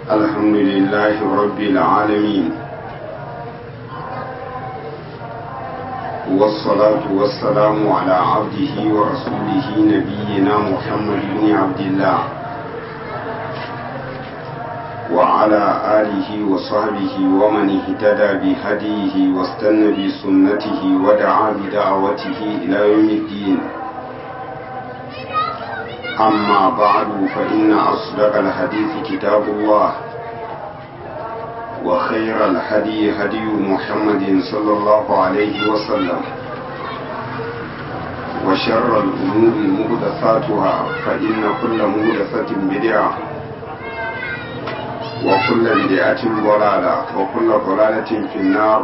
الحمد لله رب العالمين والصلاة والسلام على عبده ورسوله نبينا محمد بن عبد الله وعلى آله وصحبه ومن اهتدى بهديه واستنى بسنته ودعا بدعوته إلى يوم الدين أما بعد فإن أصدق الحديث كتاب الله وخير الهدي هدي محمد صلى الله عليه وسلم وشر الأمور مهدثاتها فإن كل مهدثة بدعة وكل بدعة ضلالة وكل ضلالة في النار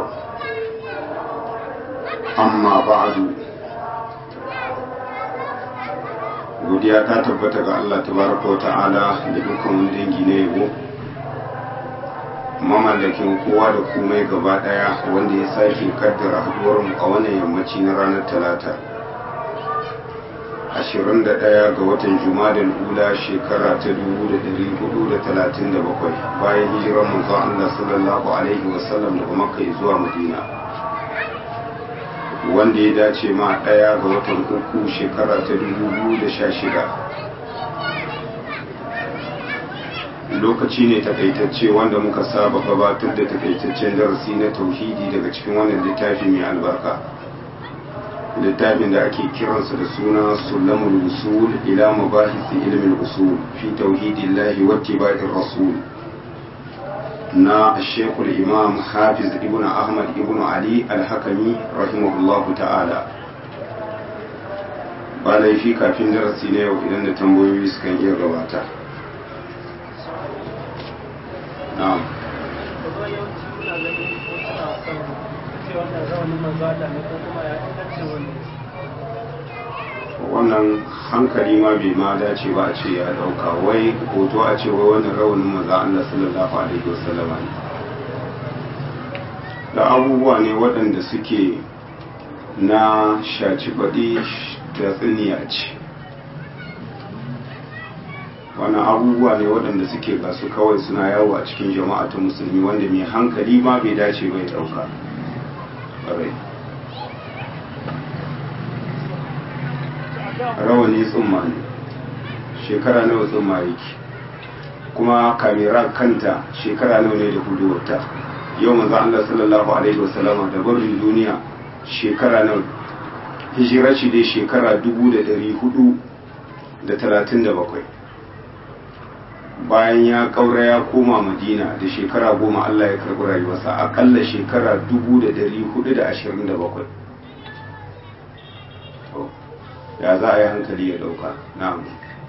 أما بعد godiya ta tabbata ga Allah tabaraka wa ta'ala da dukkan wani dangi na yabo mamallakin kowa da komai gaba daya wanda ya sake kaddara haduwar mu a wannan yammaci na ranar talata 21 ga watan jumadal ula shekara ta 1437 bayan hijirar manzo Allah sallallahu alaihi wasallam daga makka zuwa madina wanda ya dace ma ɗaya ga watan uku shekara ta shida. lokaci ne takaitacce wanda muka saba gabatar da takaitaccen darasi na tauhidi daga cikin wannan littafi mai albarka littafin da ake kiransa da suna sulamul usul ila mabahisi ilmin usul fi tauhidillahi wattiba'ir rasul na shekul imam hafiz ibn ahmad ibn ali alhakami rahimahullahu ta'ala ba laifi kafin darasi na yau idan da tambayoyi sukan iya gabata na'am wannan hankali ma bai ma dace ba a ce ya dauka wai hoto a ce wai wannan rawanin maza Allah sallallahu alaihi wasallama ne da abubuwa ne waɗanda suke na shaci faɗi da tsiniya ce wannan abubuwa ne waɗanda suke gasu kawai suna yawo a cikin jama'a ta musulmi wanda mai hankali ma bai dace bai dauka rawani tsumma ne shekara nawa tsumma yake kuma kamera kanta shekara nawa ne da huduwarta yau manzo Allah sallallahu alaihi wasallama da barin duniya shekara nawa hijira shi dai shekara dubu da dari hudu da talatin da bakwai bayan ya kaura ya koma madina da shekara goma Allah ya karɓi rayuwarsa akalla shekara dubu da dari hudu da ashirin da bakwai ya za a yi hankali ya dauka na'am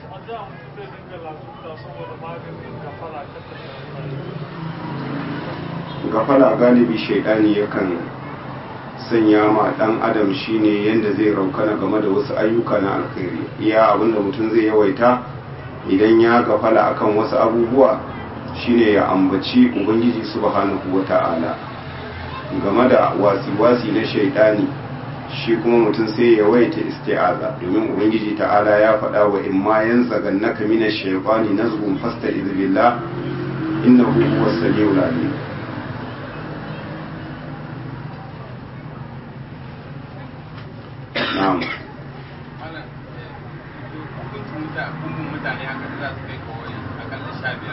gafala galibi shaidani yakan sanya ma dan adam shine yanda zai raukana game da wasu ayyuka na alkhairi iya abinda mutum zai yawaita idan ya gafala akan wasu abubuwa shine ya ambaci ubangiji subhanahu wata'ala game da wasi-wasi na shaidani shi kuma mutum sai ya waita isti'aza domin ubangiji ta'ala ya faɗa wa in ma yanzagannaka mina shaytani nazghun fasta'iz billah innahu huwas samiul alim na'am mutane haka za su kai kawai akalla sha biyar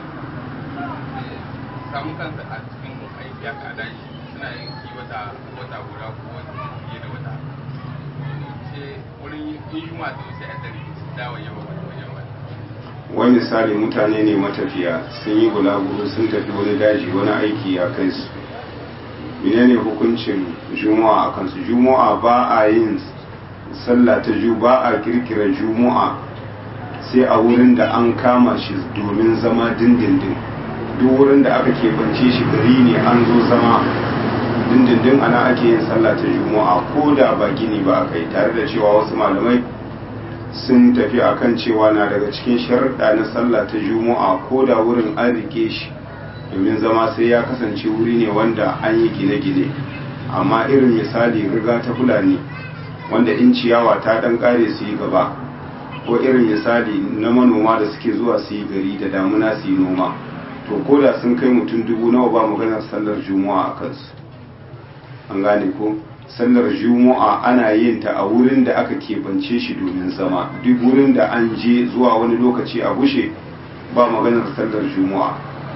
samun kansa a cikin aiki haka a daji suna yin wata wata guda ko fiye da wata ce wurin yin yunwa da wasu yan dari su dawo yawa wani wajen wani wani misali mutane ne matafiya sun yi bulaguro sun tafi wani daji wani aiki ya kai su menene hukuncin juma'a a kansu juma'a ba a yin sallah ta ju ba a kirkira juma'a sai a wurin da an kama shi domin zama dindindin duk wurin da aka keɓance shi gari ne an zo zama dindindin ana ake yin sallah ta juma'a ko da ba gini ba aka yi tare da cewa wasu malamai sun tafi akan cewa na daga cikin sharuɗa na sallah ta juma'a ko da wurin an rike shi domin zama sai ya kasance wuri ne wanda an yi gine-gine amma irin misali riga ta fulani wanda in ciyawa ta ɗan ƙare su yi gaba ko irin misali na manoma da suke zuwa su yi gari da damuna su yi noma to ko da sun kai mutum dubu nawa ba maganar sallar juma'a a kansu an gane ko sallar juma'a ana yin ta a wurin da aka keɓance shi domin zama duk wurin da an je zuwa wani lokaci a bushe ba maganar sallar juma'a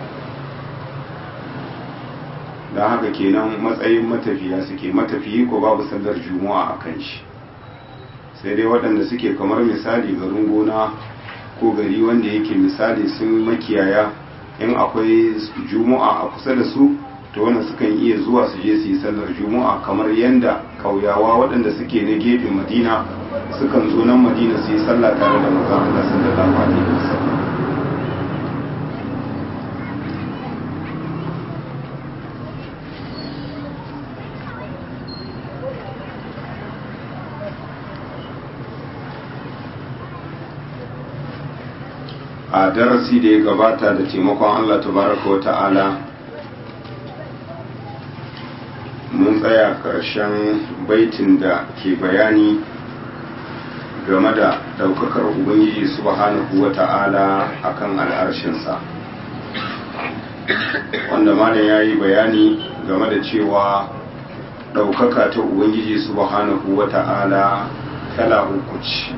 don haka kenan matsayin matafiya suke matafiyi ko babu sallar juma'a a kan shi sai dai waɗanda suke kamar misali garin gona ko gari wanda yake misali sun makiyaya in akwai juma'a a kusa da su to wannan sukan iya zuwa su je su yi sallar juma'a kamar yadda kauyawa waɗanda suke na gefen madina sukan zo nan madina su yi sallah tare da manzon Allah sallallahu alaihi wasallam a darasi da ya gabata da taimakon Allah tabaraka wa ta'ala mun tsaya ƙarshen baitin da ke bayani game da ɗaukakar ubangiji subhanahu wa ta'ala akan al'arshinsa wanda malam ya yi bayani game da cewa ɗaukaka ta ubangiji subhanahu wa ta'ala kala uku ce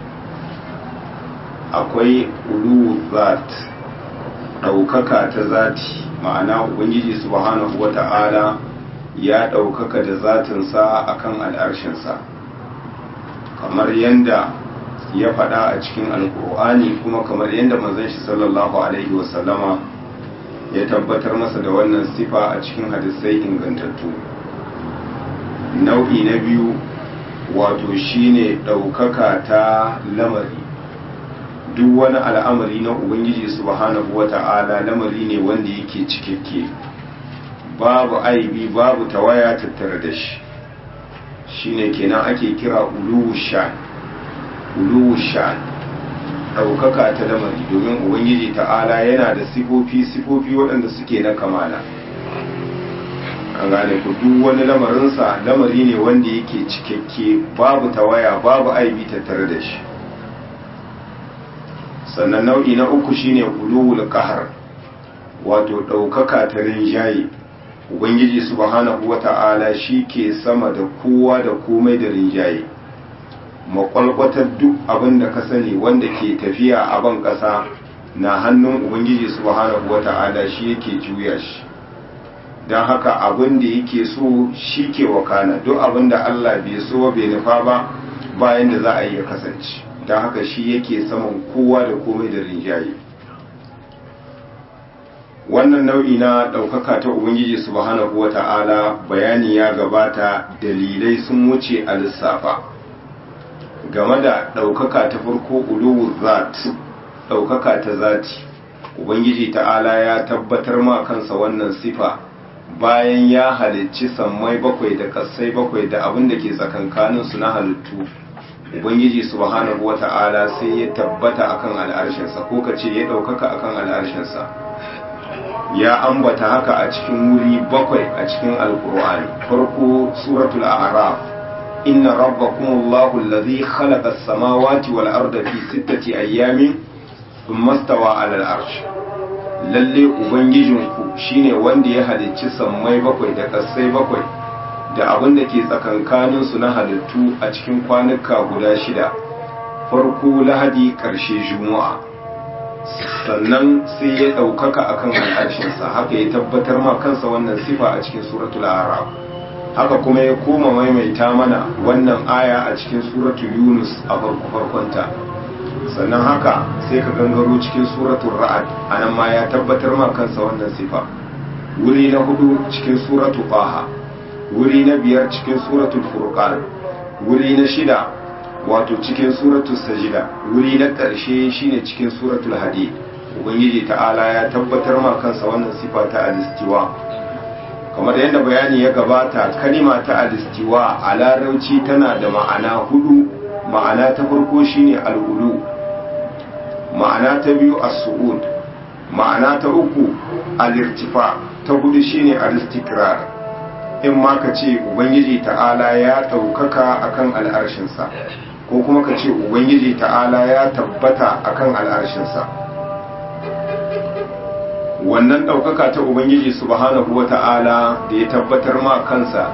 akwai ulu zat ɗaukaka ta zati ma'ana ubangiji subhanahu wa ta'ala ya ɗaukaka da zatinsa a kan al'arshinsa kamar yadda ya faɗa a cikin alƙur'ani kuma kamar yadda manzon shi sallallahu alaihi wasallama ya tabbatar masa da wannan sifa a cikin hadisai ingantattu nau'i na biyu wato shine ɗaukaka ta lamari duk wani al'amari na ubangiji subhanahu wata'ala lamari ne wanda yake cikakke babu aibi babu tawaya tattare da shi shine kenan ake kira uluwu shan uluwu shan ɗaukaka ta lamari domin ubangiji ta'ala yana da sifofi sifofi waɗanda suke na kamala an gane ku duk wani lamarinsa lamari ne wanda yake cikakke babu tawaya babu aibi tattare da shi sannan nau'i na uku shine uluwul qahar wato ɗaukaka ta rinjaye ubangiji subhanahu wata'ala shi ke sama da kowa da komai da rinjaye makwalkwatar duk abin da ka sani wanda ke tafiya a ban ƙasa na hannun ubangiji subhanahu wata'ala shi yake juya shi don haka abin da yake so shi ke wakana duk abin da allah bai so bai nufa ba bayan da za a yi ya kasance don haka shi yake saman kowa da komai da rinjaye wannan nau'i na ɗaukaka ta ubangiji subhanahu wa ta'ala bayani ya gabata dalilai sun wuce a lissafa game da ɗaukaka ta farko uluwu zat ɗaukaka ta zati ubangiji ta'ala ya tabbatar ma kansa wannan sifa bayan ya halicci sammai bakwai da kassai bakwai da abin da ke tsakankaninsu na halittu ubangiji subhanahu wata'ala sai ya tabbata akan al'arshinsa ko ka ce ya ɗaukaka akan al'arshinsa ya ambata haka a cikin wuri bakwai a cikin alkur'ani farko suratul a'raf inna rabbakumullahu allazi khalaqa as-samawati wal arda fi sittati ayyamin thumma stawa 'ala al-arsh lalle ubangijinku shine wanda ya halicci sammai bakwai da kasai bakwai da abin da ke tsakankaninsu na halittu a cikin kwanuka guda shida farko lahadi ƙarshe juma'a sannan sai ya ɗaukaka akan al'arshinsa haka ya tabbatar ma kansa wannan sifa a cikin suratul arab haka kuma ya koma maimaita mana wannan aya a cikin suratul yunus a farko farkonta sannan haka sai ka gangaro cikin suratul ra'ad anan ma ya tabbatar ma kansa wannan sifa wuri na hudu cikin suratul baha wuri na biyar cikin suratul furqan wuri na shida wato cikin suratul sajida wuri na ƙarshe shine cikin suratul hadid ubangiji ta'ala ya tabbatar ma kansa wannan sifa ta alistiwa kamar yadda bayani ya gabata kalima ta alistiwa a larauci tana da ma'ana hudu ma'ana ta farko shine al'ulu ma'ana ta biyu as-su'ud ma'ana ta uku al-irtifa ta hudu shine al-istikrar in ma ka ce ubangiji ta'ala ya ɗaukaka akan al'arshinsa ko kuma ka ce ubangiji ta'ala ya tabbata akan al'arshinsa wannan ɗaukaka ta ubangiji subhanahu wata'ala da ya tabbatar ma kansa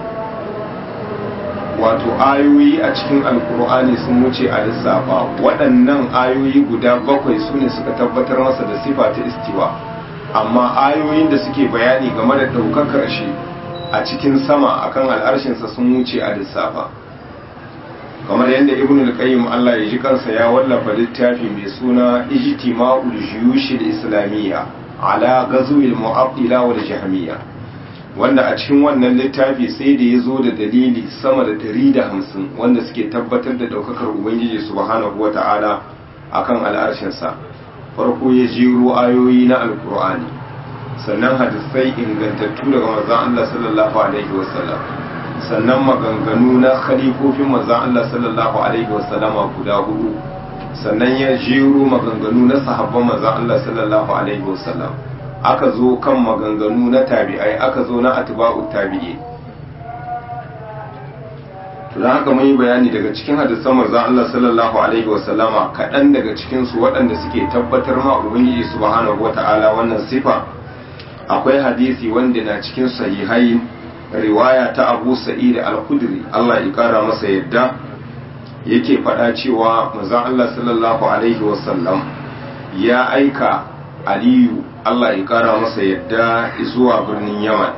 wato ayoyi a cikin alkur'ani sun wuce a lissafa waɗannan ayoyi guda bakwai su ne suka tabbatar masa da sifa ta istiwa amma ayoyin da suke bayani game da ɗaukakar shi a cikin sama akan al'arshinsa sun wuce a lissafa kamar yadda ibn al-qayyim Allah ya ji kansa ya wallafa littafi mai suna ijtima'ul juyush al-islamiyya ala ghazwil mu'attila wal jahmiyya wanda a cikin wannan littafi sai da ya zo da dalili sama da 150 wanda suke tabbatar da daukakar ubangiji subhanahu wata'ala akan al'arshinsa farko ya jiro ayoyi na alkur'ani sannan hadisai ingantattu daga manzon Allah sallallahu alaihi wasallam sannan maganganu na khalifofin manzon Allah sallallahu alaihi wasallama guda hudu sannan ya jiro maganganu na sahabban manzon Allah sallallahu alaihi wasallam aka zo kan maganganu na tabi'ai aka zo na atba'u tabi'i to dan haka mun yi bayani daga cikin hadisan manzon Allah sallallahu alaihi wasallama kaɗan daga cikin su waɗanda suke tabbatar ma ubangiji subhanahu wata'ala wannan sifa akwai hadisi wanda na cikin sahihai riwaya ta Abu Sa'id al-Khudri Allah ya kara masa yadda yake faɗa cewa manzon Allah sallallahu alaihi wasallam ya aika Aliyu Allah ya kara masa yadda zuwa birnin Yaman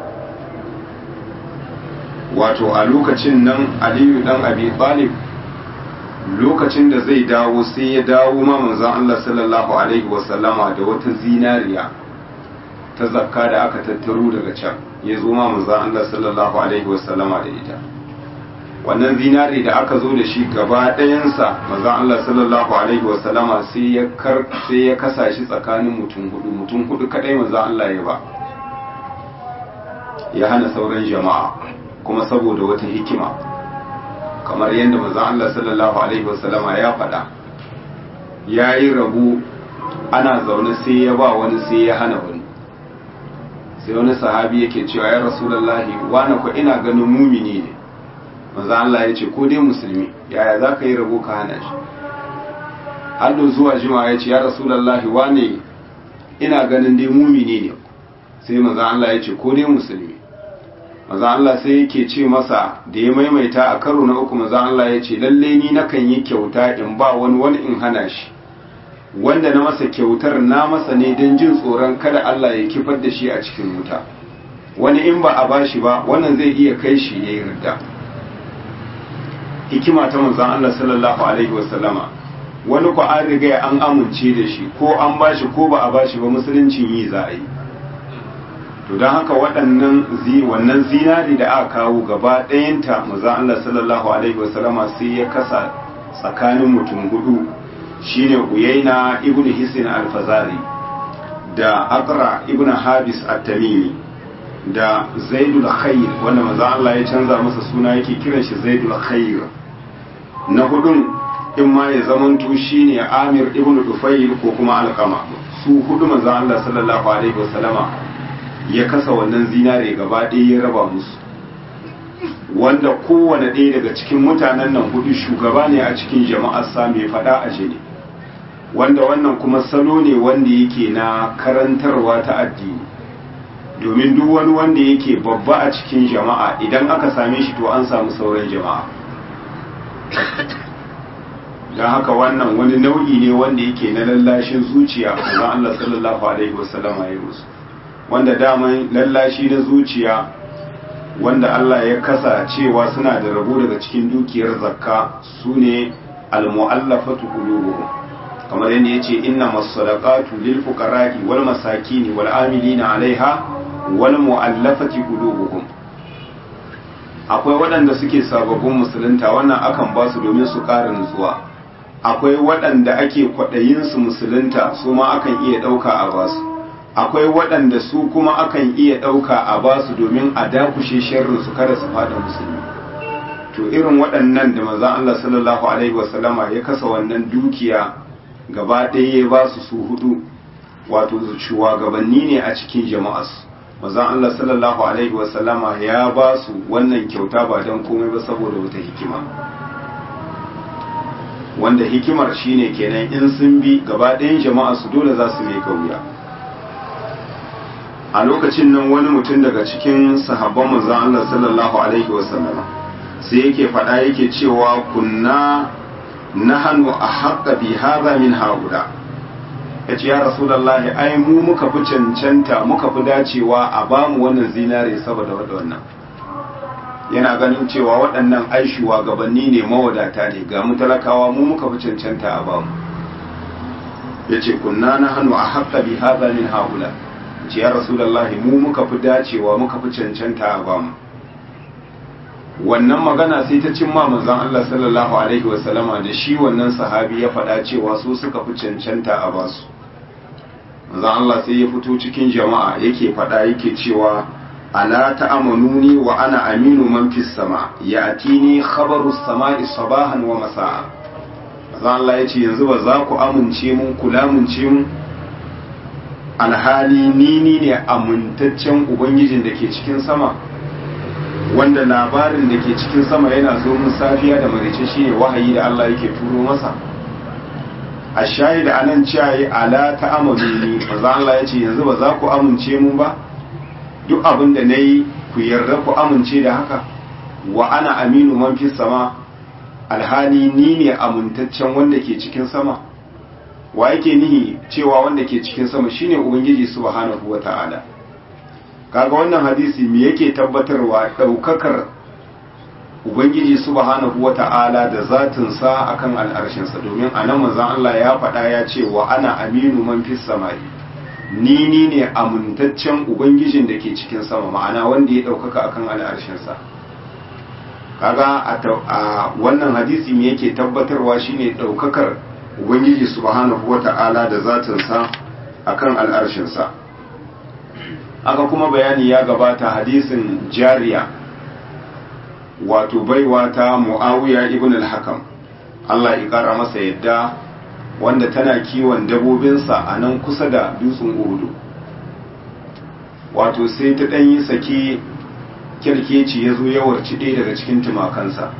wato a lokacin nan Aliyu dan Abi Talib lokacin da zai dawo sai ya dawo ma manzon Allah sallallahu alaihi wasallama da wata zinariya ta zakka da aka tattaro daga can ya zo ma manzon Allah sallallahu alaihi wasallama da ita wannan zinari da aka zo da shi gaba ɗayansa manzon Allah sallallahu alaihi wasallama sai ya kar sai ya kasa shi tsakanin mutum hudu mutum hudu kadai manzon Allah ya ba ya hana sauran jama'a kuma saboda wata hikima kamar yadda manzon Allah sallallahu alaihi wasallama ya faɗa ya yi rabu ana zaune sai ya ba wani sai ya hana wani sai wani sahabi yake cewa ya rasulullahi wani ko ina ganin mumini ne manzo Allah ya ce ko dai musulmi yaya za ka yi rabo ka hana shi hallo zuwa jima ya ce ya rasulullahi wane ina ganin dai mumini ne sai manzo Allah ya ce ko dai musulmi manzo Allah sai yake ce masa da ya maimaita a karo na uku manzo Allah ya ce lalle ni nakan yi kyauta in ba wani wani in hana shi wanda na masa kyautar na masa ne don jin tsoron kada Allah ya kifar da shi a cikin wuta wani in ba a bashi ba wannan zai iya kai shi ya yi ridda hikima ta manzan Allah sallallahu alaihi wasallama wani ku an riga an amince da shi ko an bashi ko ba a bashi ba musuluncin yi za a yi to don haka waɗannan zi wannan zinari da aka kawo gaba ɗayanta manzan Allah sallallahu alaihi wasallama sai ya kasa tsakanin mutum hudu shine Uyaina ibn Hisin al-Fazari da Aqra ibn Habis at-Tamimi da Zaidul Khair wanda manzo Allah ya canza masa suna yake kiran shi Zaidul Khair na hudun in ma ya zamanto shine Amir ibn Dufayl ko kuma Alqama su hudu manzo Allah sallallahu alaihi wasallama ya kasa wannan zinare gaba ɗaya ya raba musu wanda kowane ɗaya daga cikin mutanen nan hudu shugaba ne a cikin jama'ar sa mai faɗa a jini wanda wannan kuma salo ne wanda yake na karantarwa ta addini domin duk wani wanda yake babba a cikin jama'a idan aka same shi to an samu sauran jama'a don haka wannan wani nau'i ne wanda yake na lallashin zuciya kuma Allah sallallahu alaihi wasallama ya musu wanda daman lallashi na zuciya wanda Allah ya kasa cewa suna da rabo daga cikin dukiyar zakka su ne al-mu'allafatu qulubuhum kamar yadda yace inna masadaqatu lil fuqara'i wal masakin wal amilina 'alaiha wal mu'allafati qulubuhum akwai waɗanda suke sababbin musulunta wannan akan ba su domin su ƙara nutsuwa akwai waɗanda ake kwaɗayin su musulunta su ma akan iya ɗauka a basu akwai waɗanda su kuma akan iya ɗauka a basu domin a dakushe sharrin su kada su fada musulmi to irin waɗannan da manzon Allah sallallahu alaihi wasallama ya kasa wannan dukiya gaba ɗaya ya ba su su hudu wato shugabanni ne a cikin jama'arsu manzon Allah sallallahu alaihi wasallama ya ba su wannan kyauta ba don komai ba saboda wata hikima wanda hikimar shine kenan in sun bi gaba ɗayan jama'a su dole za su mai wuya a lokacin nan wani mutum daga cikin sahabban manzon Allah sallallahu alaihi wasallam sai yake faɗa yake cewa kunna nahanu ahaqqa bi hadha min haula yace ya rasulullahi ai mu muka fi cancanta muka fi dacewa a bamu wannan zinare saboda wannan yana ganin cewa waɗannan aishuwa gabanni ne mawadata ne ga mu talakawa mu muka fi cancanta a bamu yace kunna nahanu ahaqqa bi hadha min haula ce ya rasulullahi mu muka fi dacewa muka fi cancanta a bamu wannan magana sai ta cimma manzon Allah sallallahu alaihi wasallama da shi wannan sahabi ya faɗa cewa su suka fi cancanta a basu manzon Allah sai ya fito cikin jama'a yake faɗa yake cewa ala ta'amanuni wa ana aminu man fis sama ya'tini khabaru samai sabahan wa masa'a manzon Allah ya ce yanzu ba za ku amince mun kula mun ce mun alhali ni ni ne amintaccen ubangijin da ke cikin sama wanda labarin da ke cikin sama yana zo mun safiya da marice shine wahayi da Allah yake turo masa a shahida anan ciyayi ala ta amaluni maza Allah ya ce yanzu ba za ku amince mun ba duk abin da nayi ku yarda ku amince da haka wa ana aminu man fi sama alhali ni ne amintaccen wanda ke cikin sama wa yake nihi cewa wanda ke cikin sama shine ubangiji subhanahu wata'ala kaga wannan hadisi me yake tabbatarwa daukakar ubangiji subhanahu wata'ala da zatin sa akan al'arshin sa domin anan manzon Allah ya faɗa ya ce wa ana aminu man fis samai ni ni ne amintaccen ubangijin da ke cikin sama ma'ana wanda ya daukaka akan al'arshin sa kaga a wannan hadisi me yake tabbatarwa shine daukakar ubangiji subhanahu wata'ala da zatinsa akan al'arshinsa aka kuma bayani ya gabata hadisin jariya wato baiwa ta mu'awiya ibn al-hakam Allah ya kara masa yadda wanda tana kiwon dabobinsa a nan kusa da dutsen uhudu wato sai ta ɗanyi sake kirkeci ya zo yawarci ɗaya daga cikin tumakansa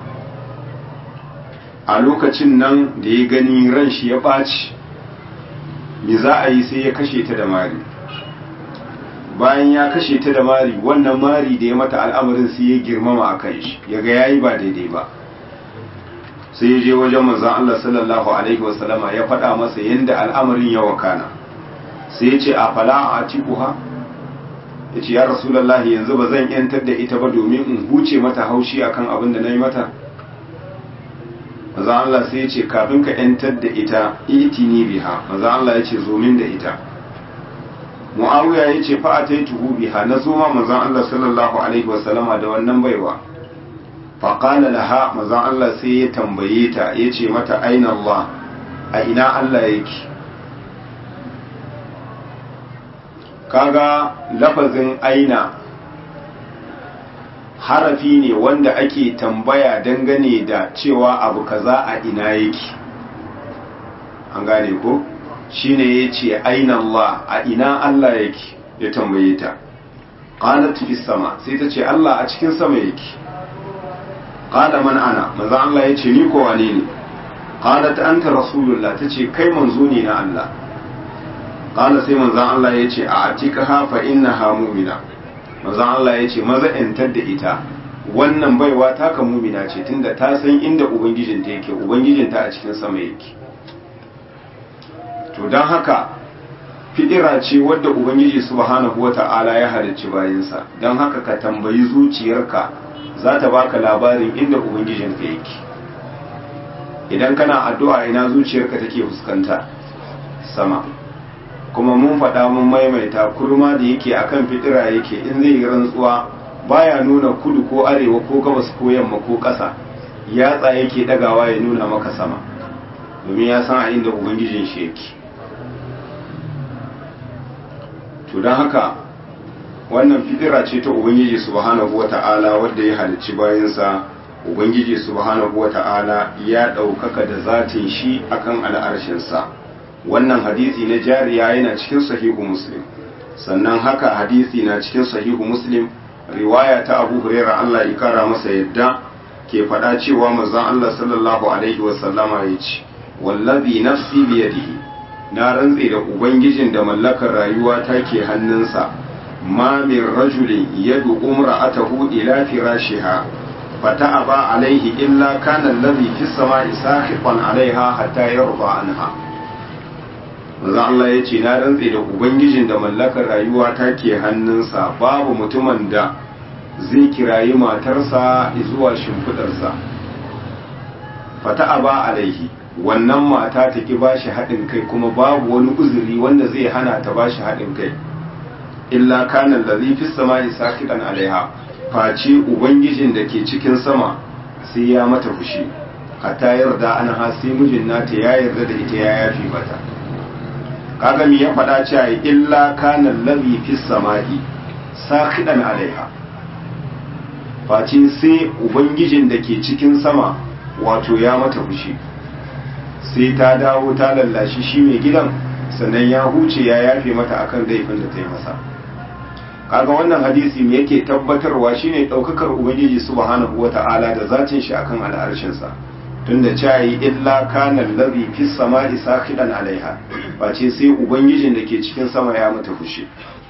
a lokacin nan da ya gani ran shi ya ɓaci me za a yi sai ya kashe ta da mari bayan ya kashe ta da mari wannan mari da ya mata al'amarin sai ya girmama a kan shi ya ga yayi ba daidai ba sai ya je wajen manzon Allah sallallahu alaihi wasallama ya faɗa masa yadda al'amarin ya wakana sai ya ce a fala a tikuha ya ce ya rasulallahi yanzu ba zan yantar da ita ba domin in huce mata haushi akan abin da na yi mata maza Allah sai ya ce kafin ka ‘yantar da ita itini biha maza Allah ya ce zomin da ita mu'awiya ya ce fa'a ta yi tuhu biha na zoma maza Allah sallallahu alaihi wasallama da wannan baiwa faƙala laha maza Allah sai ya tambaye ta ya ce mata aina Allah a ina Allah yake kaga lafazin aina harafi ne wanda ake tambaya dangane da cewa abu kaza a ina yake an gane ko shine yace aina Allah a ina Allah yake ya tambaye ta qalat fi sama sai ta ce Allah a cikin sama yake qala man ana manzo Allah yace ni ko wane ne qalat anta rasulullah tace kai manzo ne na Allah qala sai manzo Allah yace a atikaha fa innaha mu'mina manzon Allah ya ce maza ‘yantar da ita wannan baiwa taka mumina ce tunda ta san inda ubangijinta yake ubangijinta a cikin sama yake to don haka fidira ce wadda ubangiji subhanahu wata'ala ya halicci bayansa don haka ka tambayi zuciyarka za ta baka labarin inda ubangijinka yake idan kana addu'a ina zuciyarka take fuskanta sama kuma mun faɗa mun maimaita kurma da yake akan fitira yake in zai yi rantsuwa baya nuna kudu ko arewa ko gabas ko yamma ko ƙasa yatsa yake ɗagawa ya nuna maka sama domin ya san a inda ubangijin shi yake to don haka wannan fitira ce ta ubangiji subhanahu wata'ala wadda ya halicci bayansa ubangiji subhanahu wata'ala ya ɗaukaka da zatin shi akan al'arshinsa wannan hadisi na jariya yana cikin sahihu muslim sannan haka hadisi na cikin sahihu muslim riwaya ta abu huraira Allah ya kara masa yadda ke faɗa cewa manzon Allah sallallahu alaihi wasallama ya ce wallazi nafsi biyadihi na rantse da ubangijin da mallakar rayuwa ta ke hannunsa ma min rajulin yadu umra'atahu ila firashiha fata'aba alaihi illa kana alladhi fis sama'i sahiqan alaiha hatta yarda anha manzo Allah ya ce na rantse da ubangijin da mallakar rayuwa ta ke hannunsa babu mutumin da zai kirayi matarsa zuwa shimfidarsa fata ba alaihi wannan mata ta ki bashi haɗin kai kuma babu wani uzuri wanda zai hana ta bashi haɗin kai illa kana allazi fis samai sakidan alaiha face ubangijin da ke cikin sama sai ya mata fushi hatta yarda an ha sai mijin nata ya yarda da ita ya yafi mata kaga me ya faɗa cewa illa kana allazi fis samai sakidan alaiha face sai ubangijin da ke cikin sama wato ya mata fushi sai ta dawo ta lallashi shi mai gidan sannan ya huce ya yafe mata akan laifin da ta yi masa kaga wannan hadisi me yake tabbatarwa shine daukakar ubangiji subhanahu wata'ala da zatin shi akan al'arshin sa tunda cayi illa kana allazi fis sama'i sakhidan alaiha face sai ubangijin da ke cikin sama ya mata fushi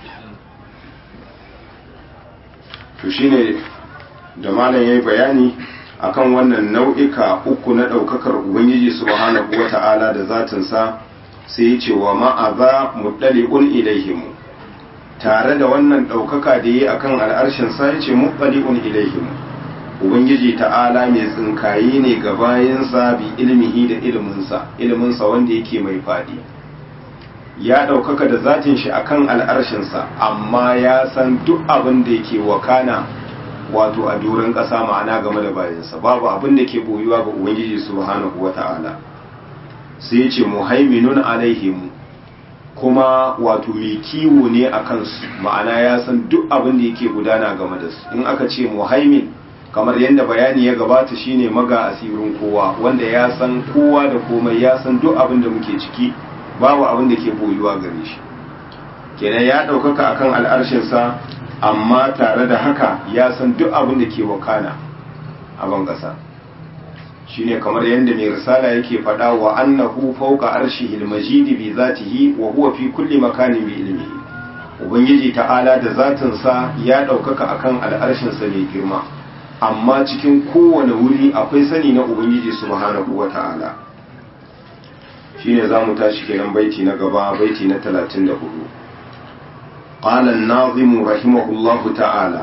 to shine da malam yayi bayani akan wannan nau'ika uku na ɗaukakar ubangiji subhanahu wata'ala da zatinsa sai ya ce wa ma'aza muɗali'un ilaihimu tare da wannan ɗaukaka da yi akan al'arshin sa ya ce muɗali'un ilaihimu ubangiji ta'ala mai tsinkayi ne ga bayansa bi ilmihi da ilminsa ilminsa wanda yake mai faɗi ya ɗaukaka da zatin shi akan al'arshinsa amma ya san duk abin da yake wakana wato a doron ƙasa ma'ana game da bayansa babu abin da ke boyuwa ga ubangiji subhanahu wata'ala sai ce muhaiminun alaihim kuma wato mai kiwo ne a kansu ma'ana ya san duk abin da yake gudana game da su in aka ce muhaimin kamar yadda bayani ya gabata shine maga asirin kowa wanda ya san kowa da komai ya san duk abin da muke ciki babu abin da ke boyuwa gare shi kenan ya ɗaukaka akan al'arshinsa amma tare da haka ya san duk abin da ke wakana a ban ƙasa shine kamar yadda mai risala yake faɗa wa annahu fawqa arshihil majidi bi zatihi wa huwa fi kulli makanin bi ilmihi ubangiji ta'ala da zatin sa ya ɗaukaka akan al'arshin sa mai girma amma cikin kowane wuri akwai sani na ubangiji subhanahu wa ta'ala shine zamu tashi kenan baiti na gaba baiti na 34 قال الناظم رحمه الله تعالى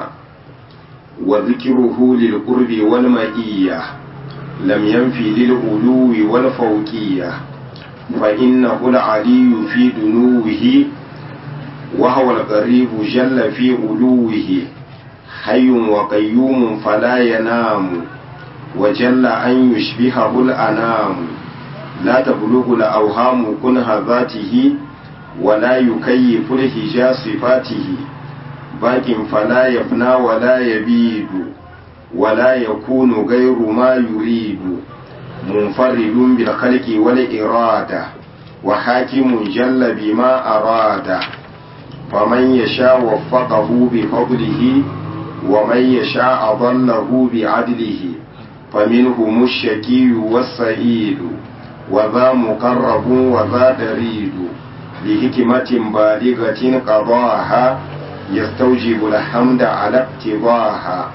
وذكره للقرب والمئية لم ينفي للعلو والفوقية فإنه العلي في دنوه وهو القريب جل في علوه حي وقيوم فلا ينام وجل أن يشبهه الأنام لا تبلغ الأوهام كنه ذاته ولا يكيف الهجا صفاته باق فلا يفنى ولا يبيد ولا يكون غير ما يريد منفرد بالخلق والإرادة وحاكم جل بما أراد فمن يشاء وفقه بفضله ومن يشاء أضله بعدله فمنهم الشكي والسعيد وذا مقرب وذا دريد لحكمة بالغة قضاها يستوجب الحمد على اقتضاها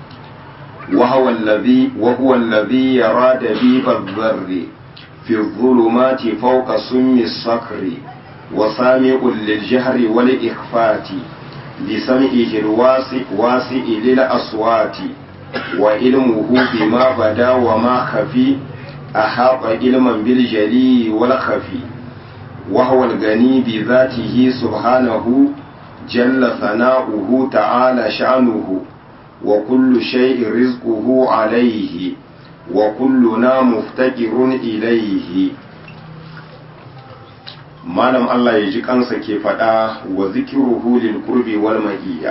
وهو الذي وهو الذي يرى دبيب الذر في الظلمات فوق سم الصقر وسامع للجهر والإخفات بسمعه الواسع واسع للأصوات وعلمه بما بدا وما خفي أحاط علما بالجلي والخفي وهو الغني بذاته سبحانه جل ثناؤه تعالى شأنه وكل شيء رزقه عليه وكلنا مفتقر إليه malam Allah ya ji kansa ke faɗa wa zikiruhu lil qurbi wal ma'iyya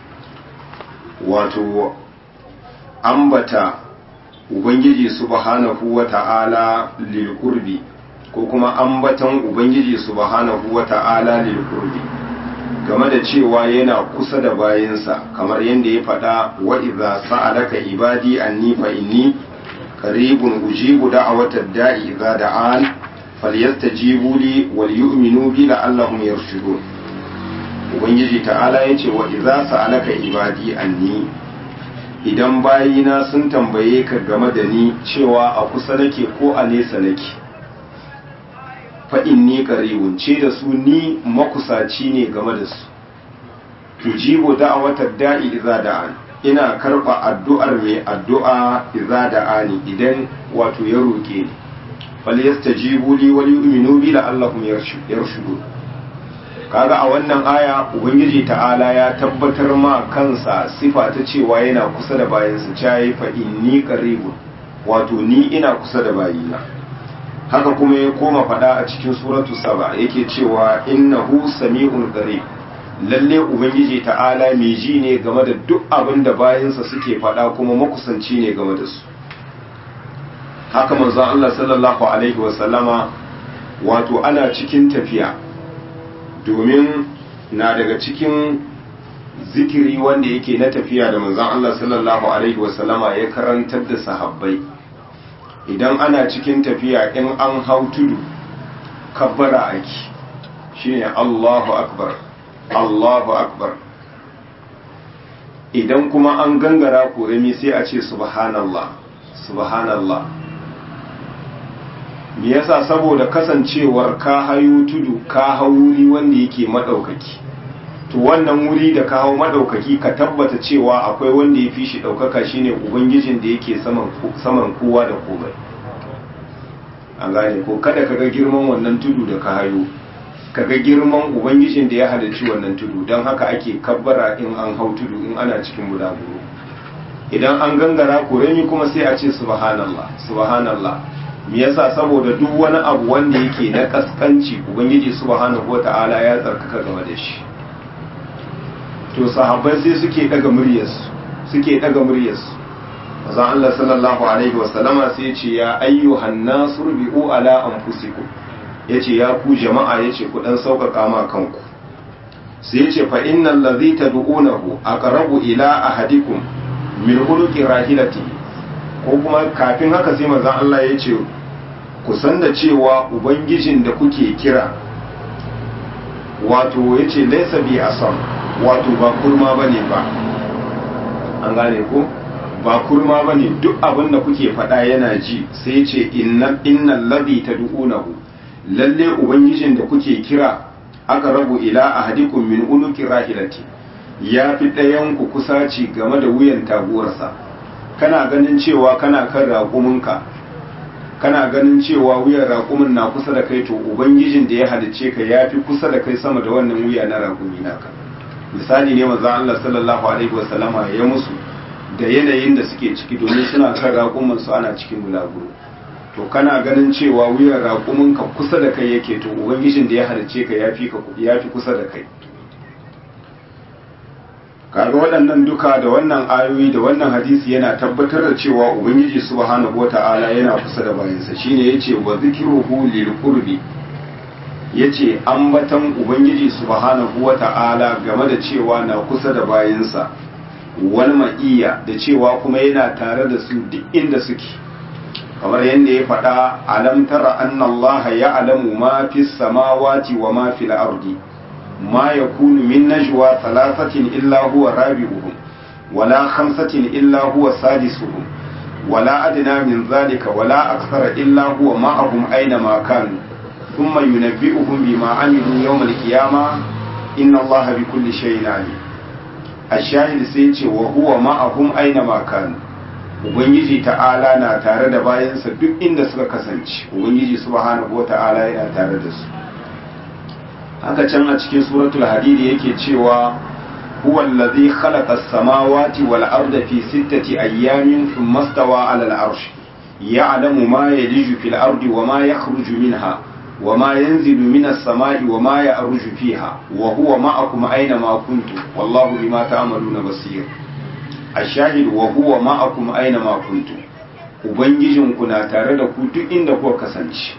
wato ambata ubangiji subhanahu wa ta'ala lil qurbi ko kuma ambatan ubangiji subhanahu wa ta'ala lil qurbi game da cewa yana kusa da bayansa kamar yadda ya faɗa wa idza sa'alaka ibadi anni fa inni qaribun ujibu da'watad da'i idza da'an falyastajibu li wal yu'minu bi la'allahum yarshudun ubangiji ta'ala ya ce wa iza sa'alaka ibadi anni idan bayina sun tambaye ka game da ni cewa a kusa nake ko a nesa nake fa'in ni qaribun ce da su ni makusaci ne game da su tujibu da'awatar da'i iza da'an ina karba addu'ar mai addu'a iza da'ani idan wato ya roke ni fal yastajibu li wal yu'minu bi la'allahum yarshudun kaga a wannan aya ubangiji ta'ala ya tabbatar ma kansa sifa ta cewa yana kusa da bayansa cayi fa inni qaribun wato ni ina kusa da bayina haka kuma ya koma fada a cikin suratu saba yake cewa innahu sami'un qarib lalle ubangiji ta'ala mai ji ne game da duk abin da bayansa suke fada kuma makusanci ne game da su haka manzon Allah sallallahu alaihi wasallama wato ana cikin tafiya domin na daga cikin zikiri wanda yake na tafiya da manzon Allah sallallahu alaihi wasallama ya karantar da sahabbai idan ana cikin tafiya in an hau tudu kabbara ake shine Allahu akbar Allahu akbar idan kuma an gangara korami sai a ce subhanallah subhanallah me yasa saboda kasancewar ka hayo tudu ka hau wuri wanda yake madaukaki to wannan wuri da ka hau madaukaki ka tabbata cewa akwai wanda ya fi shi daukaka shine ubangijin da yake saman saman kowa da komai an gane ko kada ka ga girman wannan tudu da ka hayo ka ga girman ubangijin da ya halarci wannan tudu don haka ake kabbara in an hau tudu in ana cikin bulaguro idan an gangara kuremi kuma sai a ce subhanallah subhanallah me yasa saboda duk wani abu wanda yake na kaskanci ubangiji subhanahu wata'ala ya tsarkaka game da shi to sahabbai sai suke daga muryarsu suke daga muryarsu manzon Allah sallallahu alaihi wasallama sai ya ce ya ayyuhan nasu rubi'u ala anfusikum yace ya ku jama'a yace ku dan sauƙaƙa ma kanku sai yace fa innal ladhi tad'unahu aqrabu ila ahadikum min huluki rahilati ko kuma kafin haka sai manzon Allah ya ce ku san da cewa ubangijin da kuke kira wato ya ce laisa bi asam wato ba kurma bane ba an gane ko ba kurma bane duk abin da kuke faɗa yana ji sai ya ce innal ladhi tad'unahu lalle ubangijin da kuke kira aka rabu ila ahadikum min unuki rahilati ya fi ɗayan ku kusaci game da wuyan taguwarsa kana ganin cewa kana kan raƙuminka kana ganin cewa wuyan raƙumin na kusa da kai to ubangijin da ya halicce ka ya fi kusa da kai sama da wannan wuya na raƙumi naka misali ne manzon Allah sallallahu alaihi wasallama ya musu da yanayin da suke ciki domin suna kan raƙumin su ana cikin bulaguro to kana ganin cewa wuyan raƙuminka kusa da kai yake to ubangijin da ya halicce ka ya fi kusa da kai kaga waɗannan duka da wannan ayoyi da wannan hadisi yana tabbatar da cewa ubangiji subhanahu wata'ala yana kusa da bayansa shine yace wa zikruhu lil qurbi yace ambatan ubangiji subhanahu wata'ala game da cewa na kusa da bayansa wal ma'iya da cewa kuma yana tare da su duk inda suke kamar yadda ya faɗa alam tara anna allaha ya'lamu ma fis samawati wa ma fil ardi ما يكون من نجوى ثلاثة إلا هو رابعهم ولا خمسة إلا هو سادسهم ولا أدنى من ذلك ولا أكثر إلا هو معهم أينما كانوا ثم ينبئهم بما عملوا يوم القيامة إن الله بكل شيء عليم الشاهد سيتي وهو معهم أينما كانوا Ubangiji ta'ala na tare da bayansa duk inda suka kasance, Ubangiji subhanahu wa ta'ala yana tare da su. haka can a cikin suratul hadidi yake cewa huwa allazi khalaqa as-samawati wal arda fi sittati ayyamin thumma stawa 'ala al-'arsh ya'lamu ma yaliju fil ardi wa ma yakhruju minha wa ma yanzilu minas samai wa ma ya'ruju fiha wa huwa ma'akum aina ma kuntum wallahu bima ta'maluna basir ash-shahid wa huwa ma'akum aina ma kuntum ubangijinku na tare da ku duk inda kuka kasance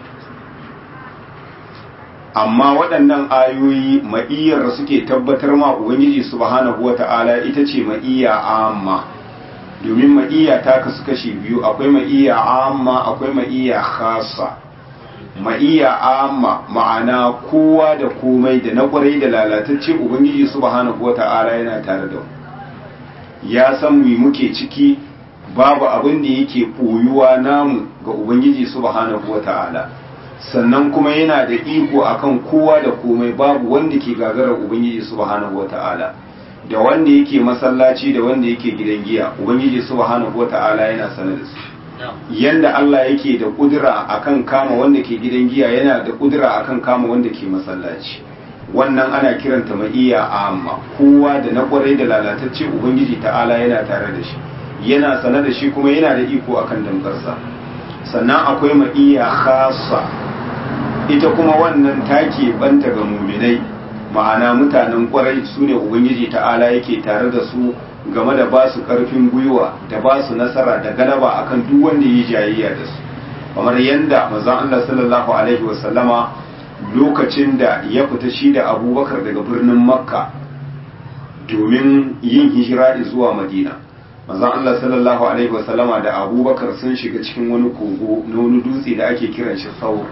amma waɗannan ayoyi ma'iyyar da suke tabbatar ma ubangiji subhanahu wata'ala ita ce ma'iyya amma domin ma'iyya ta kasu kashi biyu akwai ma'iyya amma akwai ma'iyya khasa ma'iya amma ma'ana kowa da komai da na kwarai da lalatacce ubangiji subhanahu wata'ala yana tare da mu ya san mu muke ciki babu abin da yake ɓoyuwa namu ga ubangiji subhanahu wata'ala sannan kuma yana da iko akan kowa da komai babu wanda ke gagarar ubangiji subhanahu wata'ala da wanda yake masallaci da wanda yake gidan giya ubangiji subhanahu wata'ala yana sanar da su yanda Allah yake da kudura akan kama wanda ke gidan giya yana da kudura akan kama wanda ke masallaci wannan ana kiranta ma'iya amma kowa da na kwarai da lalatacce ubangiji ta'ala yana tare da shi yana sanar da shi kuma yana da iko akan damkarsa sannan akwai ma'iya khassa ita kuma wannan take banta ga muminai ma'ana mutanen kwarai su ne ubangiji ta'ala yake tare da su game da ba su karfin gwiwa da ba su nasara da galaba akan duk wanda yi jayayya da su kamar yadda manzon Allah sallallahu alaihi wasallama lokacin da ya fita shi da abubakar daga birnin makka domin yin hijira zuwa madina manzon Allah sallallahu alaihi wasallama da abubakar sun shiga cikin wani kogo na wani dutse da ake kiran shi saur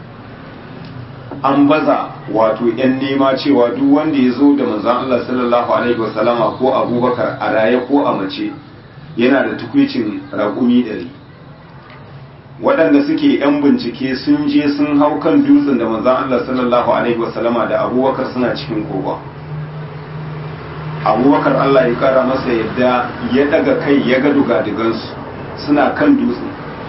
an baza wato yan nema cewa duk wanda ya zo da manzon Allah sallallahu alaihi wasallama ko abubakar a raye ko a mace yana da tukwicin raƙumi ɗari waɗanda suke yan bincike sun je sun hau kan dutsen da manzon Allah sallallahu alaihi wasallama da abubakar suna cikin kogon abubakar Allah ya kara masa yadda ya daga kai ya ga dugadugansu suna kan dutsen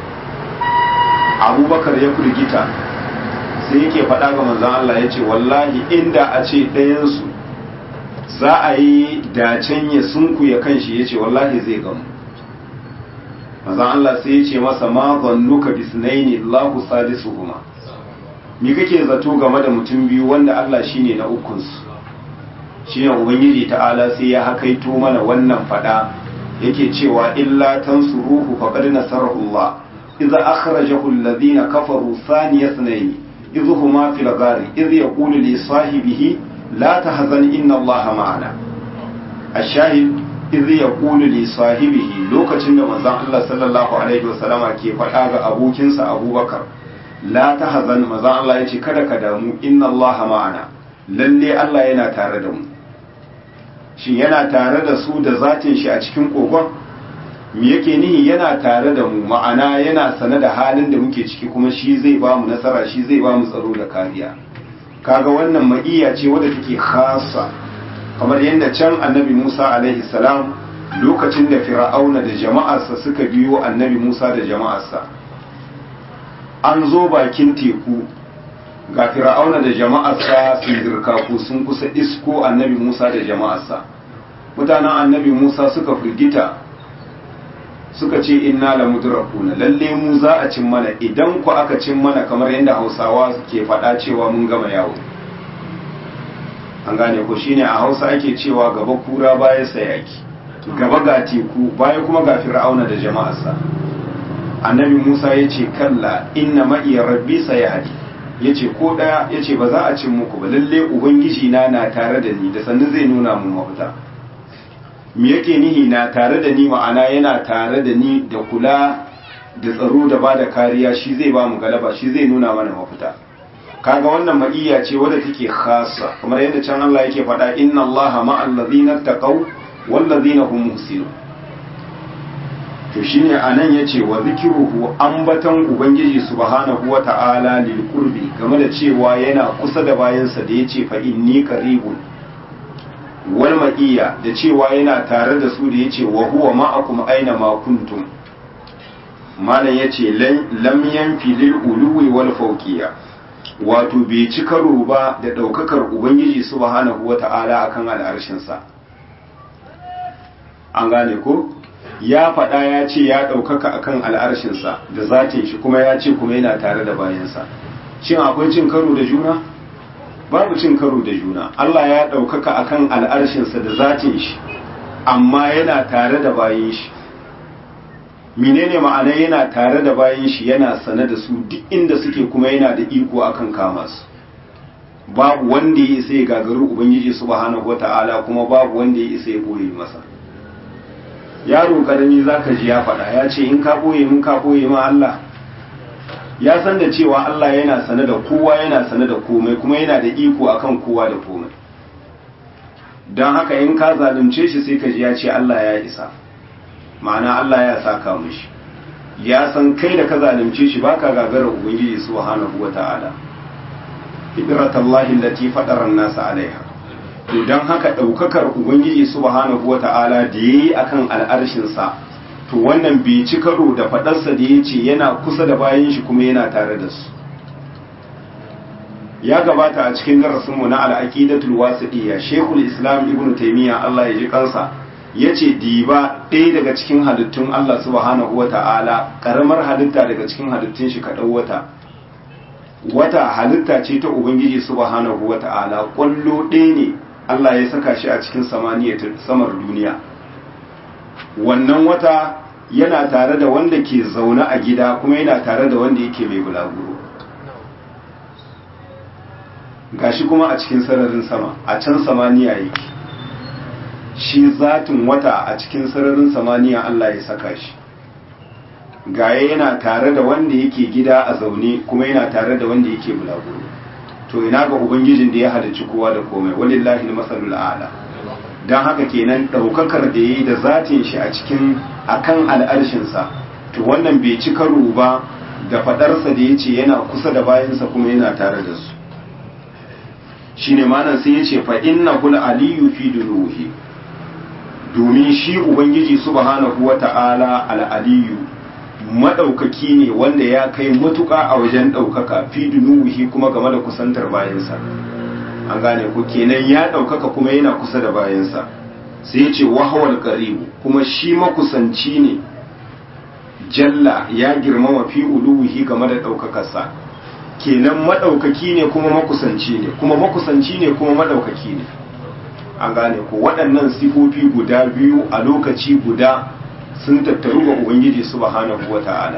abubakar ya firgita sai yake faɗa ga manzan Allah ya ce wallahi inda a ce ɗayansu za a yi dacen ya sunku ya kan shi ya ce wallahi zai gamu manzan Allah sai ya ce masa ma zannuka bisnaini Allahu salisuhuma me kake zato game da mutum biyu wanda Allah shine na ukunsu shine ubangiji ta'ala sai ya hakaito mana wannan fada yake cewa illa tansuruhu faqad nasarahu Allah idza akhrajahu alladhina kafaru thaniya ithnayn idh huma fil ghari idh yaqulu li sahibihi la tahzan inna Allah ma'ana ash-shahid idh yaqulu li sahibihi lokacin da manzon Allah sallallahu alaihi wasallama ke fada ga abokinsa Abubakar la tahzan manzon Allah yace kada ka damu inna Allah ma'ana lalle Allah yana tare da mu shin yana tare da su da zatin shi a cikin kogon me yake nihi yana tare da mu ma'ana yana sane da halin da muke ciki kuma shi zai ba mu nasara shi zai ba mu tsaro da kariya kaga wannan ma'iya ce wadda take khasa kamar yadda can annabi Musa alaihi salam lokacin da fir'auna da jama'arsa suka biyo annabi Musa da jama'arsa an zo bakin teku ga fir'auna da jama'arsa sun dirkaku sun kusa isko annabi Musa da jama'arsa mutanen annabi Musa suka firgita suka ce inna la mudrakuna lalle mu za a cin mana idan ku aka cin mana kamar yadda Hausawa ke faɗa cewa mun gama yawo an gane ko shine a Hausa ake cewa gaba kura baya sayaki gaba ga teku baya kuma ga fir'auna da jama'arsa annabi Musa ya ce kalla inna ma'iya rabbi sayahdi ya ce ko ɗaya ya ce ba za a cin muku ba lalle ubangiji na na tare da ni da sannan zai nuna mun mafita me yake nihi na tare da ni ma'ana yana tare da ni da kula da tsaro da ba da kariya shi zai ba mu galaba shi zai nuna mana mafita kaga wannan ma'iyya ce wadda take khassa kamar yadda can Allah yake faɗa inna Allaha ma'al ladzina taqaw wal ladzina hum muhsinun to shine anan yace wa zikruhu ambatan ubangiji subhanahu wata'ala lil qurbi game da cewa yana kusa da bayansa da yace fa inni qaribun wal ma'iya da cewa yana tare da su da yace wa huwa ma'akum aina ma kuntum malam yace lam yanfi lil uluwi wal fawqiyya wato bai ci karo ba da daukakar ubangiji subhanahu wata'ala akan al'arshin sa an gane ko ya faɗa ya ce ya ɗaukaka akan al'arshinsa da zatin shi kuma ya ce kuma yana tare da bayansa shin akwai cin karo da juna babu cin karo da juna Allah ya ɗaukaka akan al'arshinsa da zatin shi amma yana tare da bayan shi menene ma'ana yana tare da bayan shi yana sane da su duk inda suke kuma yana da iko akan kama su babu wanda ya isa ya gagaru ubangiji subhanahu wata'ala kuma babu wanda ya isa ya boye masa yaro karami za ka ji ya faɗa ya ce in ka ɓoye mun ka ɓoye ma Allah ya san da cewa Allah yana sane da kowa yana sane da komai kuma yana da iko akan kowa da komai don haka in ka zalunce shi sai ka ji ya ce Allah ya isa ma'ana Allah ya saka mishi ya san kai da ka zalunce shi baka gagara ubangiji subhanahu wata'ala fitratallahi allati fatara an-nas alaiha to dan haka daukakar ubangiji subhanahu wata'ala da yayi akan al'arshin sa to wannan bai ci karo da fadarsa da yace yana kusa da bayan shi kuma yana tare da su ya gabata a cikin darasin mu na al-aqidatul wasidiyya shaykhul islam ibnu taymiya Allah ya ji kansa ya ce diba ɗaya daga cikin halittun Allah subhanahu wa ta'ala ƙaramar halitta daga cikin halittun shi kaɗau wata wata halitta ce ta Ubangiji subhanahu wa ta'ala ƙwallo ɗaya ne Allah ya saka shi a cikin samaniya samar duniya wannan wata yana tare da wanda ke zaune a gida kuma yana tare da wanda yake mai bulaguro gashi kuma a cikin sararin sama a can samaniya yake shi zatin wata a cikin sararin samaniya Allah ya saka shi gaye yana tare da wanda yake gida a zaune kuma yana tare da wanda yake bulaguro to ina ga ubangijin da ya halicci kowa da komai walillahi masalul a'la dan haka kenan daukakar da yayi da zatin shi a cikin akan al'arshin sa to wannan bai ci karo ba da fadarsa da yace yana kusa da bayansa kuma yana tare da su shine manan sai yace fa innahu al-aliyyu fi dunuhi domin shi ubangiji subhanahu wata'ala al'aliyu maɗaukaki ne wanda ya kai matuƙa a wajen ɗaukaka fi dunuhi kuma game da kusantar bayansa an gane ku kenan ya ɗaukaka kuma yana kusa da bayansa sai ya ce wahawar ƙaribu kuma shi makusanci ne jalla ya girmama fi uluhi game da ɗaukakarsa kenan maɗaukaki ne kuma makusanci ne kuma makusanci ne kuma maɗaukaki ne an gane ko waɗannan sifofi guda biyu a lokaci guda sun tattaru ga ubangiji subhanahu wata'ala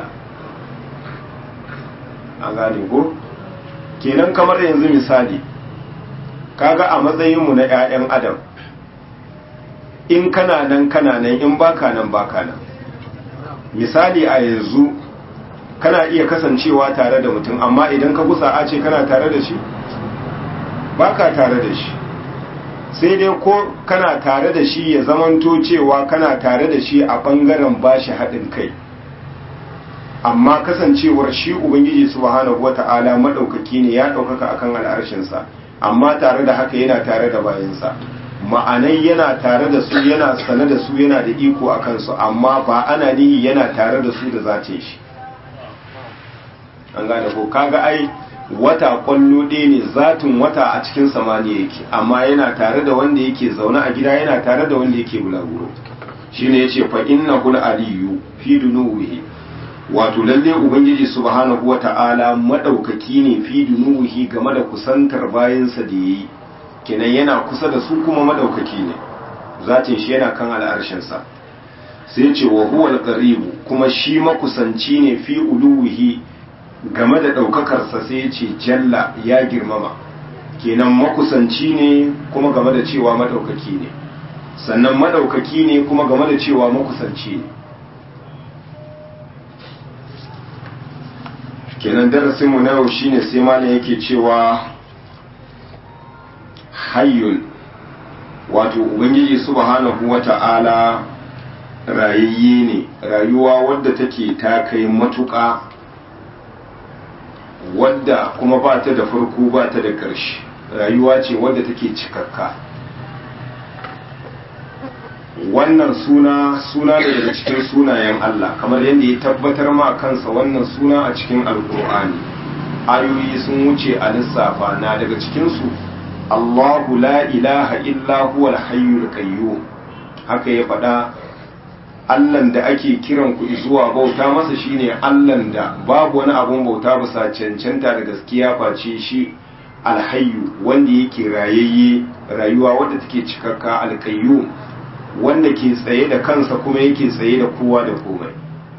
an gane ko kenan kamar yanzu misali kaga a matsayinmu na 'ya'yan adam in kana nan kana nan in baka nan baka nan misali a yanzu kana iya kasancewa tare da mutum amma idan ka gusa a ce kana tare da shi baka tare da shi sai dai ko kana tare da shi ya zamanto cewa kana tare da shi a ɓangaren bashi haɗin kai amma kasancewar shi ubangiji subhanahu wata'ala maɗaukaki ne ya ɗaukaka akan al'arshinsa amma tare da haka yana tare da bayansa ma'anai yana tare da su yana sane da su yana da iko a kansu amma ba ana nihi yana tare da su da zace shi an gane ko kaga ai wata kwallo ɗaya ne zatin wata a cikin samaniya yake amma yana tare da wanda yake zaune a gida yana tare da wanda yake bulaguro shine yace fa innahu aliyu fi dunuwihi wato lalle ubangiji subhanahu wata'ala madaukaki ne fi dunuwihi game da kusantar bayansa da yayi kenan yana kusa da su kuma madaukaki ne zatin shi yana kan al'arshin sa sai ce wa huwa al kuma shi makusanci ne fi uluwihi game da ɗaukakarsa sai ce jalla ya girmama kenan makusanci ne kuma game da cewa maɗaukaki ne sannan maɗaukaki ne kuma game da cewa makusanci ne kenan darasinmu na yau shine sai malam yake cewa hayyun wato ubangiji subhanahu wata'ala rayayye ne rayuwa wadda take ta kai matuƙa wadda kuma ba ta da farko ba ta da ƙarshe rayuwa ce wadda take cikakka wannan suna suna ne daga cikin sunayen Allah kamar yadda ya tabbatar ma kansa wannan suna a cikin alkur'ani ayoyi sun wuce a lissafa na daga cikinsu Allahu la ilaha illa huwa al-hayyul qayyum haka ya faɗa Allahn da ake kiran ku zuwa bauta masa shine Allahn da babu wani abun bauta bisa cancanta da gaskiya face shi alhayyu wanda yake rayayye rayuwa wadda take cikakka alqayyum wanda ke tsaye da kansa kuma yake tsaye da kowa da komai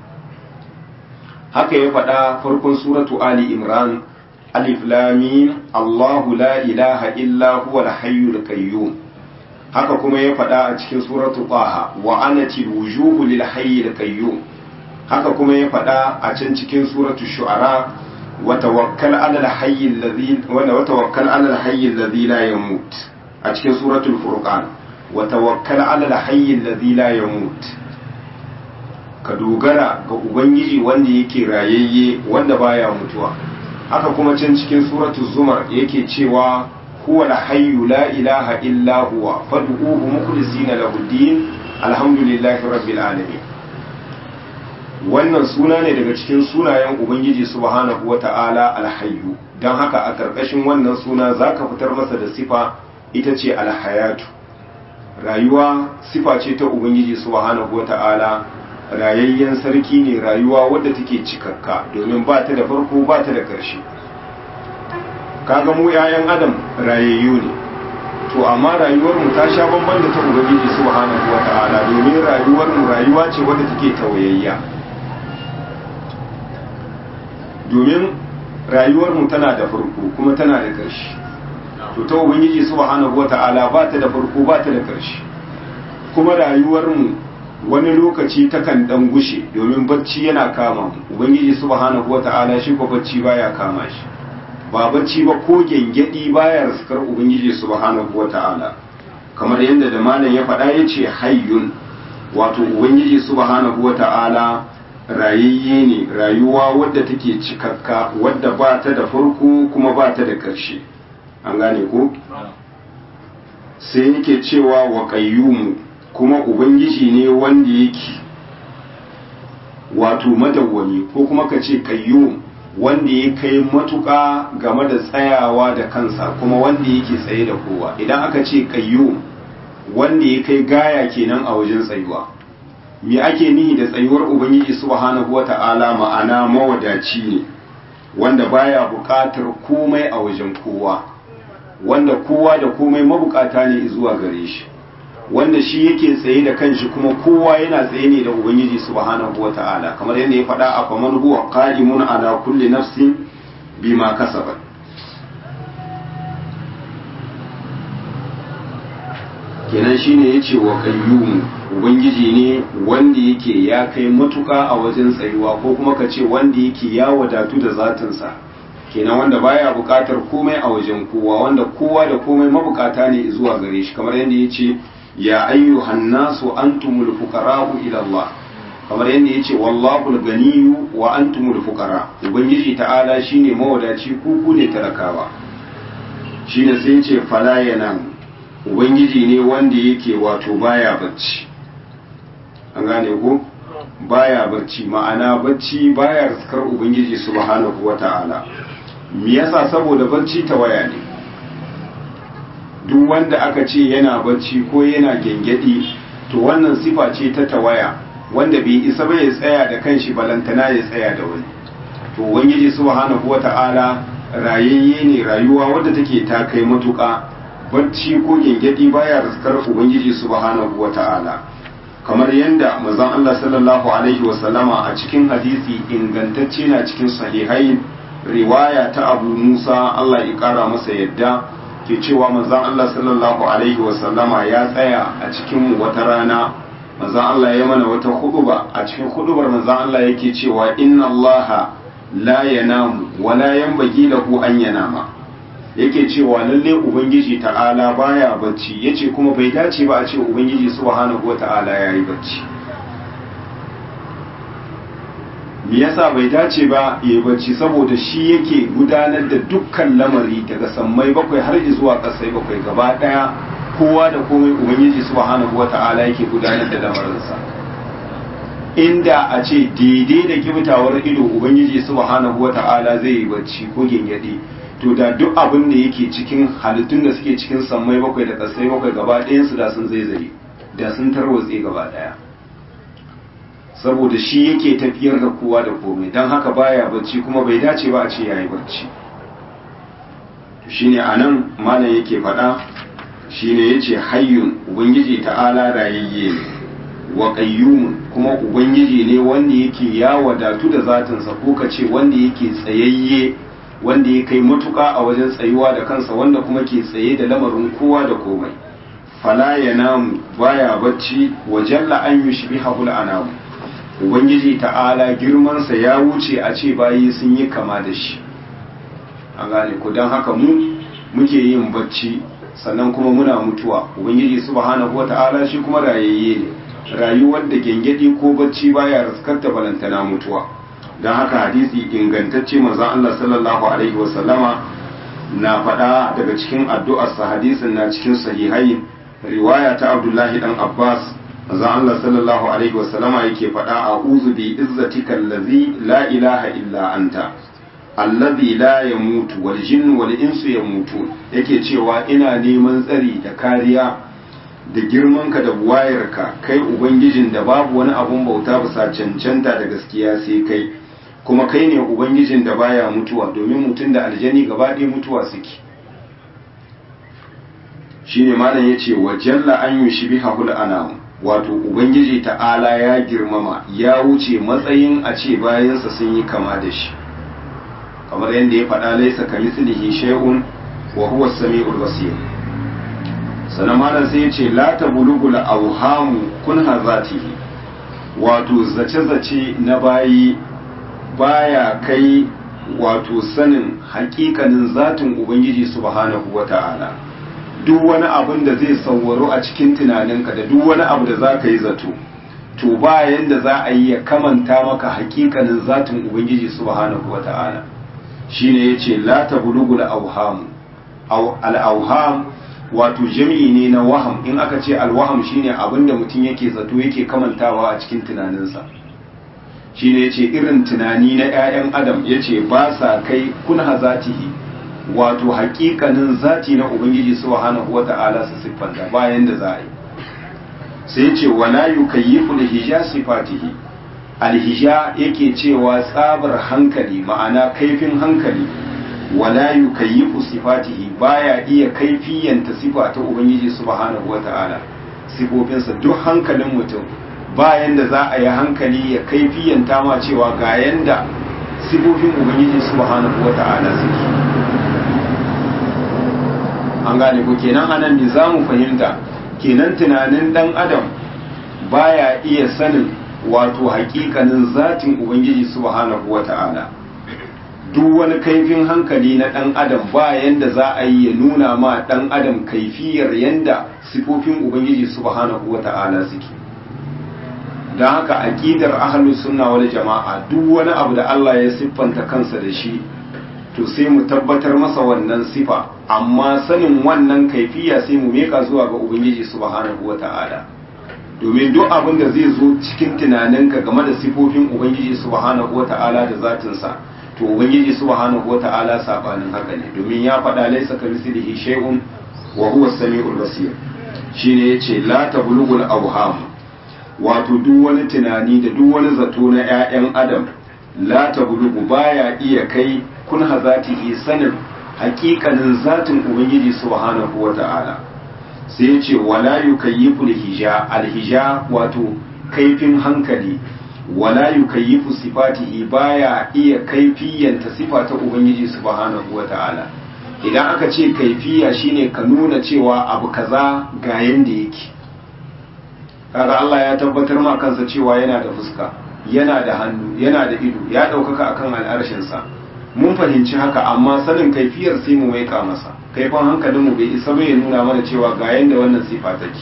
haka ya faɗa farkon suratu ali imran alif lam mim Allahu la ilaha illa huwa alhayyul qayyum haka kuma ya faɗa a cikin suratu taha wa anati wujuhu lil hayyil qayyum haka kuma ya faɗa a can cikin suratu shu'ara وتوكل على الحي الذي وتوكل على الحي الذي لا يموت a cikin suratul furqan wa tawakkal ala al-hayy alladhi la yamut ka dogara ga ubangiji wanda yake rayayye wanda baya mutuwa haka kuma can cikin suratul zumar yake cewa huwa al-hayy la ilaha illa huwa fad'uhu mukhlisina lahu din alhamdulillahi rabbil alamin wannan suna ne daga cikin sunayen ubangiji subhanahu wata'ala alhayyu don haka a ƙarƙashin wannan suna za ka fitar masa da sifa ita ce alhayatu rayuwa sifa ce ta ubangiji subhanahu wata'ala rayayyen sarki ne rayuwa wadda take cikakka domin ba ta da farko ba ta da ƙarshe kaga mu 'ya'yan adam rayayyu ne to amma rayuwarmu ta sha bamban da ta ubangiji subhanahu wata'ala domin rayuwarmu rayuwa ce wadda take tawayayya domin rayuwarmu tana da farko kuma tana da ƙarshe to ta ubangiji subhanahu wata'ala ba ta da farko ba ta da ƙarshe kuma rayuwarmu wani lokaci takan dan gushe domin bacci yana kama mu ubangiji subhanahu wata'ala shi ko bacci baya kama shi ba bacci ba ko gengedi baya raskar ubangiji subhanahu wata'ala kamar yadda da malam ya faɗa yace hayyun wato ubangiji subhanahu wata'ala rayayye ne rayuwa wadda take cikakka wadda ba ta da farko kuma ba ta da ƙarshe an gane ko sai yake cewa wa qayyumu kuma ubangiji ne wanda yake wato madawwami ko kuma ka ce qayyum wanda ya kai matuƙa game da tsayawa da kansa kuma wanda yake tsaye da kowa idan aka ce qayyum wanda ya kai gaya kenan a wajen tsayuwa me ake nihi da tsayuwar ubangiji subhanahu wata'ala ma'ana mawadaci ne wanda baya buƙatar komai a wajen kowa wanda kowa da komai mabukata ne zuwa gare shi wanda shi yake tsaye da kanshi kuma kowa yana tsaye ne da ubangiji subhanahu wata'ala kamar yadda ya faɗa a faman huwa qa'imun ala kulli nafsin bima kasabat kenan shine yace wa qayyum ubangiji ne wanda yake ya kai matuka a wajen tsayuwa ko kuma ka ce wanda yake ya wadatu da zatinsa kenan wanda baya buƙatar komai a wajen kowa wanda kowa da komai mabukata ne zuwa gare shi kamar yadda yace ya ayyuhan nasu antumul fuqara'u ila Allah kamar yadda yace wallahu al-ganiyyu wa antumul fuqara ubangiji ta'ala shine mawadaci ku ku ne talakawa shine sai yace fala yanam ubangiji ne wanda yake wato baya bacci an gane ko baya bacci ma'ana bacci baya riskar ubangiji subhanahu wata'ala me yasa saboda bacci ta waya ne duk wanda aka ce yana bacci ko yana gengedi to wannan sifa ce ta tawaya wanda bai isa ba ya tsaya da kanshi balantana ya tsaya da wani to ubangiji subhanahu wata'ala rayayye ne rayuwa wadda take ta kai matuƙa bacci ko gengedi baya riskar ubangiji subhanahu wata'ala kamar yadda manzon Allah sallallahu alaihi wasallama a cikin hadisi ingantacce na cikin sahihai riwaya ta Abu Musa Allah ya kara masa yadda ke cewa manzon Allah sallallahu alaihi wasallama ya tsaya a cikin wata rana manzon Allah ya mana wata huduba a cikin hudubar manzon Allah yake cewa inna Allah la yanamu wa la yanbaghi lahu an yanama yake cewa lalle ubangiji ta'ala baya bacci yace kuma bai dace ba a ce ubangiji subhanahu wata'ala yayi bacci me yasa bai dace ba yayi bacci saboda shi yake gudanar da dukkan lamari daga sammai bakwai har zuwa kasai bakwai gaba daya kowa da komai ubangiji subhanahu wata'ala yake gudanar da lamarinsa inda a ce daidai da kibtawar ido ubangiji subhanahu wata'ala zai yi bacci ko gengede to da duk abin da yake cikin halittun da suke cikin sammai bakwai da ƙasai bakwai gaba ɗayansu da sun zaizaye da sun tarwatse gaba ɗaya saboda shi yake tafiyar da kowa da komai don haka baya bacci kuma bai dace ba a ce yayi bacci shine anan malam yake faɗa shine yace hayyun ubangiji ta'ala rayayye ne wa qayyumun kuma ubangiji ne wanda yake ya wadatu da zatinsa ko kace wanda yake tsayayye wanda ya kai matuƙa a wajen tsayuwa da kansa wanda kuma ke tsaye da lamarin kowa da komai fala ya namu baya bacci wa jalla an yi shi bihahul anamu ubangiji ta'ala girmansa ya wuce a ce bayi sun yi kama da shi an gane ku don haka mu muke yin bacci sannan kuma muna mutuwa ubangiji subhanahu wata'ala shi kuma rayayye ne rayuwar da gengedi ko bacci baya raskarta balantana mutuwa don haka hadisi ingantacce manzon Allah sallallahu alaihi wasallama na faɗa daga cikin addu'arsa hadisin na cikin sahihai riwaya ta Abdullahi dan Abbas manzon Allah sallallahu alaihi wasallama yake faɗa a'udhu bi izzatika allazi la ilaha illa anta allazi la yamutu wal jinnu wal insu yamutu yake cewa ina neman tsari da kariya da girmanka da buwayarka kai ubangijin da babu wani abun bauta bisa cancanta da gaskiya sai kai kuma kai ne ubangijin da baya mutuwa domin mutum da aljani gaba ɗaya mutuwa suke shine malam yace wa jalla an yushbihahul anam wato ubangiji ta'ala ya girmama ya wuce matsayin a ce bayansa sun yi kama da shi kamar yadda ya faɗa laisa kamithlihi shay'un wa huwa as-sami'ul basir sannan malam sai ya ce la tabulugul awhamu kun hazatihi wato zace-zace na bayi baya kai wato sanin hakikanin zatin ubangiji subhanahu wata'ala duk wani abin da zai sauwaro a cikin tunaninka da duk wani abu da za ka yi zato to bayan da za a yi ya kamanta maka hakikanin zatin ubangiji subhanahu wata'ala shine yace la tabulugul awham al-awham wato jami'i ne na waham in aka ce alwaham shine abinda mutum yake zato yake kamantawa a cikin tunaninsa shine yace irin tunani na 'ya'yan adam yace ba sa kai kun hazatihi wato hakikanin zati na ubangiji subhanahu wata'ala su siffanta bayan da za a yi sai yace wala yukayyifu lihija sifatihi alhija yake cewa tsabar hankali ma'ana kaifin hankali wala yukayyifu sifatihi baya iya kaifiyanta sifa ta ubangiji subhanahu wata'ala sifofinsa duk hankalin mutum bayan da za a yi hankali ya kaifiyanta ma cewa ga yanda sifofin ubangiji subhanahu wata'ala suke an gane ko kenan anan ne za mu fahimta kenan tunanin dan adam baya iya sanin wato hakikanin zatin ubangiji subhanahu wata'ala duk wani kaifin hankali na ɗan adam ba yanda za a yi ya nuna ma ɗan adam kaifiyar yanda sifofin ubangiji subhanahu wa ta'ala suke don haka aƙidar ahlus sunna wal jama'a duk wani abu da Allah ya siffanta kansa da shi to sai mu tabbatar masa wannan sifa amma sanin wannan kaifiya sai mu meka zuwa ga ubangiji subhanahu wa ta'ala domin duk abin da zai zo cikin tunaninka game da sifofin ubangiji subhanahu wa ta'ala da zatinsa to ubangiji subhanahu wata'ala sabanin haka ne domin ya faɗa laisa kamithlihi shay'un wa huwa as-sami'ul basir shine yace la tablughul awham wato duk wani tunani da duk wani zato na ƴaƴan adam la tablughu baya iya kai kun hazatihi sanin haƙiƙanin zatin ubangiji subhanahu wata'ala sai yace wala yukayyifu al-hija al-hija wato kaifin hankali wala yukayyifu sifatihi baya iya kaifiyanta sifa ta ubangiji subhanahu wata'ala idan aka ce kaifiya shine ka nuna cewa abu kaza ga yanda yake kaga Allah ya tabbatar ma kansa cewa yana da fuska yana da hannu yana da ido ya ɗaukaka akan al'arshin sa mun fahimci haka amma sanin kaifiyar sai mu maika masa kaifin hankalin mu bai isa bai nuna mana cewa ga yanda wannan sifa take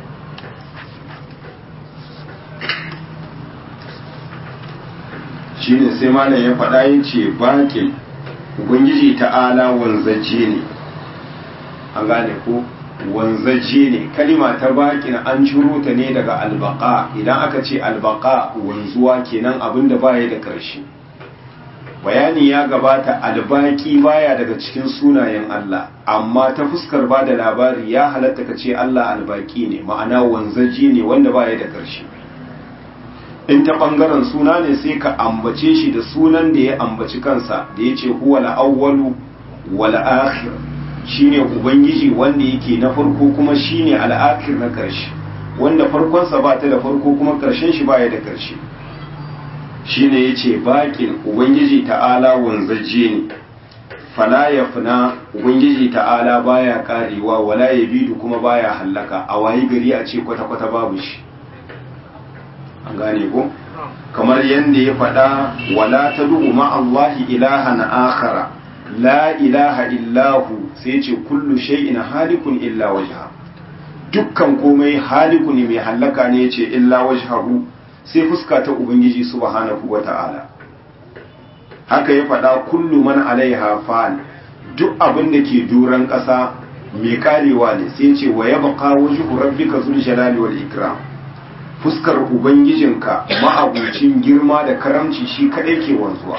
shine sai malam ya faɗa ya ce baƙin ubangiji ta'ala wanzaje ne an gane ko wanzaje ne kalima ta baƙin an ciro ta ne daga albaka idan aka ce albaka wanzuwa kenan abin da baya da ƙarshe bayani ya gabata albaki baya daga cikin sunayen Allah amma ta fuskar ba da labari ya halatta ka ce Allah albaki ne ma'ana wanzaje ne wanda baya da ƙarshe in ta ɓangaren suna ne sai ka ambace shi da sunan da ya ambaci kansa da ya ce huwa la'awwalu wa la'akhir shine ubangiji wanda yake na farko kuma shine al'akhir na ƙarshe wanda farkonsa ba ta da farko kuma ƙarshen shi baya da ƙarshe shine yace baƙin ubangiji ta'ala wanzaje ne fala yafna ubangiji ta'ala baya karewa wala yabidu kuma baya hallaka a wayi gari a ce kwata-kwata babu shi an gane ko kamar yadda ya faɗa wala ta du'u ma'allahi ilahan akhara la ilaha illahu sai ce kullu shay'in halikun illa wajha dukkan komai haliku ne mai hallaka ne yace illa wajhahu sai fuska ta ubangiji subhanahu wata'ala haka ya faɗa kullu man alaiha fa'al duk abin da ke duran ƙasa mai karewa ne sai ce wa yabqa wajhu rabbika zul jalali wal ikram fuskar ubangijinka ma'abucin girma da karamci shi kadai ke wanzuwa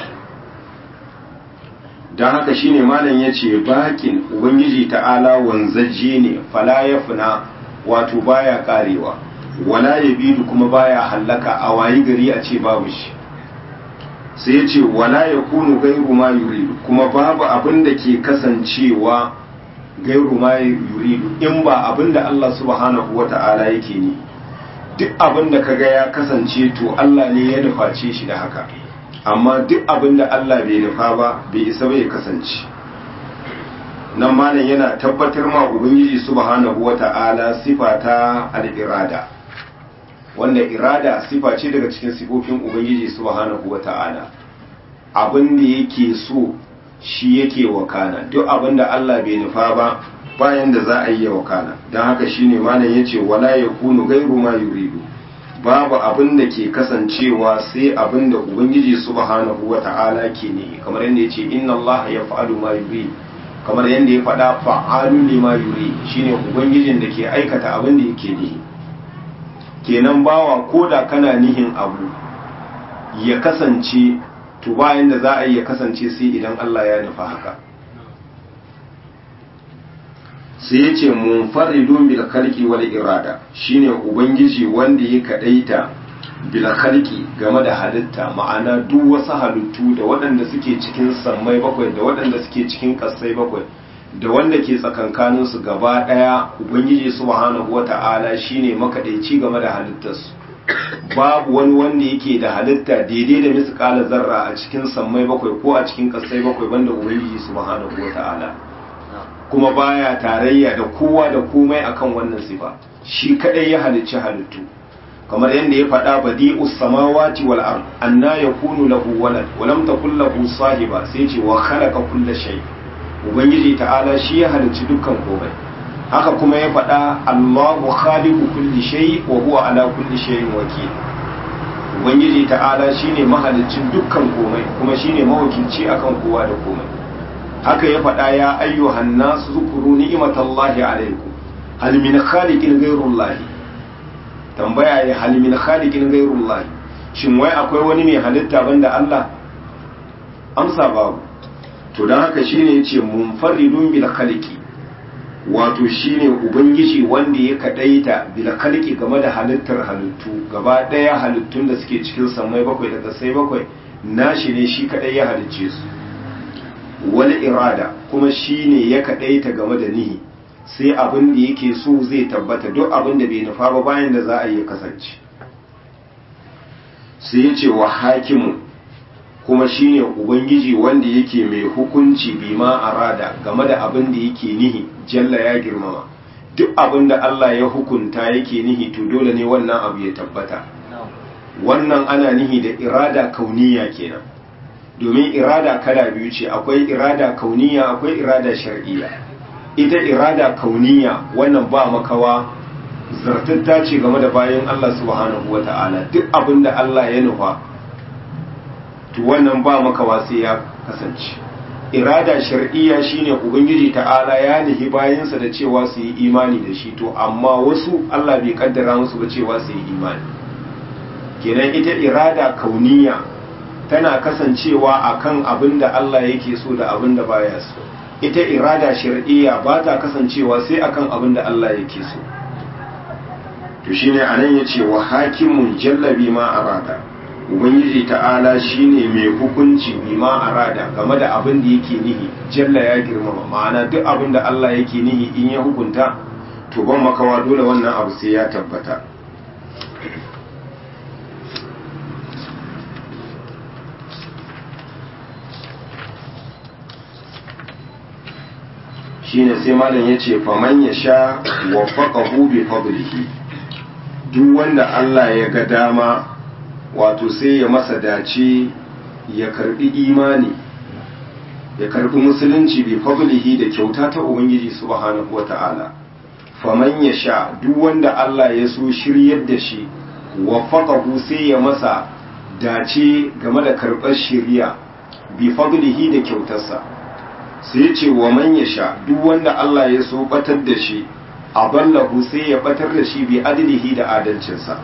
don haka shine malam ya ce bakin ubangiji ta'ala wanzaje ne fala ya funa wato baya karewa wala ya bidu kuma baya hallaka a wayi gari a ce babu shi sai ya ce wala ya kunu gairu ma yuridu kuma babu abin da ke kasancewa gairu ma yuridu in ba abin da Allah subhanahu wa ta'ala yake ni duk abin da kaga ya kasance to Allah ne ya nuface shi da haka amma duk abin da Allah bai nufa ba bai isa bai kasance nan malam yana tabbatar ma ubangiji subhanahu wata'ala sifa ta al-irada wanda irada sifa ce daga cikin sifofin ubangiji subhanahu wata'ala abin da yake so shi yake wakana duk abin da Allah bai nufa ba bayan da za a yi wakana don haka shine malam yace wala yakunu gairu ma yuridu babu abin da ke kasancewa sai abin da ubangiji subhanahu wata'ala ke ne kamar yadda yace inna Allah yaf'alu ma yurid kamar yadda ya faɗa fa'alu lima yuri shine ubangijin da ke aikata abin da yake nihi kenan bawa ko da kana nihin abu ya kasance to bayan da za a yi ya kasance sai idan Allah ya nufa haka sai ya ce munfaridun bil khalqi wal irada shine ubangiji wanda ya kadaita bil khalqi game da halitta ma'ana duk wasu halittu da waɗanda suke cikin sammai bakwai da waɗanda suke cikin ƙasai bakwai da wanda ke tsakankanin su gaba ɗaya ubangiji subhanahu wata'ala shine makadaici game da halittarsu babu wani wanda yake da halitta daidai da misƙala zarra a cikin sammai bakwai ko a cikin ƙasai bakwai banda ubangiji subhanahu wata'ala kuma baya tarayya da kowa da komai akan wannan sifa shi kadai ya halicci halittu kamar yadda ya faɗa badi'us samawati wal ard anna yakunu lahu walad wa lam takul lahu sahiba sai ce wa khalaqa kulla shay ubangiji ta'ala shi ya halicci dukkan komai haka kuma ya faɗa Allahu khaliqu kulli shay wa huwa ala kulli shay'in wakil ubangiji ta'ala shine mahaliccin dukkan komai kuma shine mawakilci akan kowa da komai haka ya faɗa ya ayyuhan nasu zukuru ni'imatallahi alaikum hal min khaliqin ghayrullahi tambaya ya hal min khaliqin ghayrullahi shin wai akwai wani mai halitta banda Allah amsa babu to dan haka shine yace munfaridun bil khaliqi wato shine ubangiji wanda ya kadaita bil khaliqi game da halittar halittu gaba daya halittun da suke cikin samai bakwai da kasai bakwai nashi ne shi kadai ya halicce su wal irada kuma shine ya kadaita game da nihi sai abin da yake so zai tabbata duk abin da bai nufa ba bayan da za a yi kasance sai ya ce wa hakimu kuma shine ubangiji wanda yake mai hukunci bima arada game da abin da yake nihi jalla ya girmama duk abin da Allah ya hukunta yake nihi to dole ne wannan abu ya tabbata wannan ana nihi da irada kauniya kenan domin irada kala biyu ce akwai irada kauniya akwai irada shar'iyya ita irada kauniya wannan ba makawa zartatta ce game da bayan Allah subhanahu wata'ala duk abin da Allah ya nufa to wannan ba makawa sai ya kasance irada shar'iyya shine ubangiji ta'ala ya nihi bayansa da cewa su yi imani da shi to amma wasu Allah bai kaddara musu ba cewa su yi imani kenan ita irada kauniya tana kasancewa akan abin da Allah yake so da abin da baya so ita irada shar'iyya ba ta kasancewa sai akan abin da Allah yake so to shine anan yace wa hakimun jalla bima arada ubangiji ta'ala shine mai hukunci bima arada game da abin da yake nihi jalla ya girmama ma'ana duk abin da Allah yake nihi in ya hukunta to ban makawa dole wannan abu sai ya tabbata shine sai malam ya ce faman ya sha waffaqahu bi fadlihi duk wanda Allah ya ga dama wato sai ya masa dace ya karbi imani ya karbi musulunci bi fadlihi da kyauta ta ubangiji subhanahu wata'ala faman ya sha duk wanda Allah ya so shiryar da shi waffaqahu sai ya masa dace game da karɓar shiriya bi fadlihi da kyautarsa sai ya ce wa man ya sha duk wanda Allah ya so batar da shi aballahu sai ya batar da shi bi adlihi da adalcinsa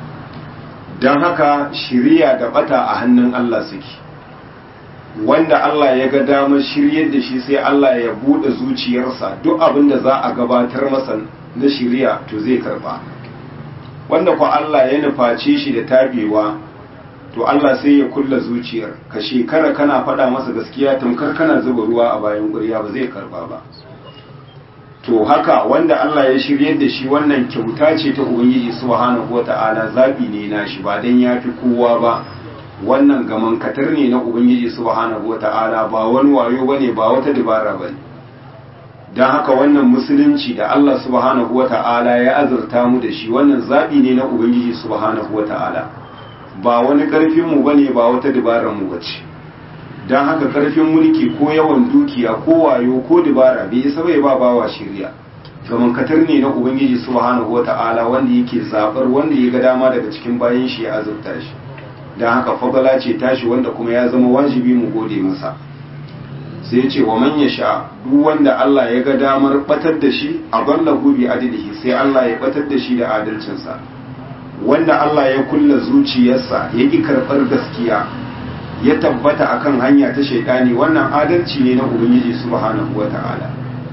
don haka shiriya da bata a hannun Allah suke wanda Allah ya ga damar shiryar da shi sai Allah ya bude zuciyarsa duk abin da za a gabatar masa na shiriya to zai karba wanda ku Allah ya nuface shi da tabewa to Allah sai ya kulla zuciyar ka shekara kana faɗa masa gaskiya tamkar kana zuba ruwa a bayan ƙurya ba zai karba ba to haka wanda Allah ya shiryar da shi wannan kyauta ce ta Ubangiji subhanahu wata'ala zabi ne na shi ba dan yafi kowa ba wannan gaman katar ne na Ubangiji subhanahu wata'ala ba wani wayo bane ba wata dabara bane dan haka wannan musulunci da Allah subhanahu wata'ala ya azurta mu da shi wannan zabi ne na Ubangiji subhanahu wata'ala ba wani karfin mu bane ba wata dabarar mu bace don haka karfin mulki ko yawan dukiya ko wayo ko dibara bai isa bai ba bawa shirya gaman katar ne na ubangiji subhanahu wata'ala wanda yake zabar wanda ya ga dama daga cikin bayan shi ya azurta shi don haka fadala ce tashi wanda kuma ya zama wajibi mu gode masa sai ya ce wa man sha duk wanda Allah ya ga damar batar da shi a ballahu bi adlihi sai Allah ya batar da shi da adalcinsa wanda Allah ya kulla zuciyarsa ya ki karɓar gaskiya ya tabbata akan hanya ta shaidani wannan adalci ne na ubangiji subhanahu wata'ala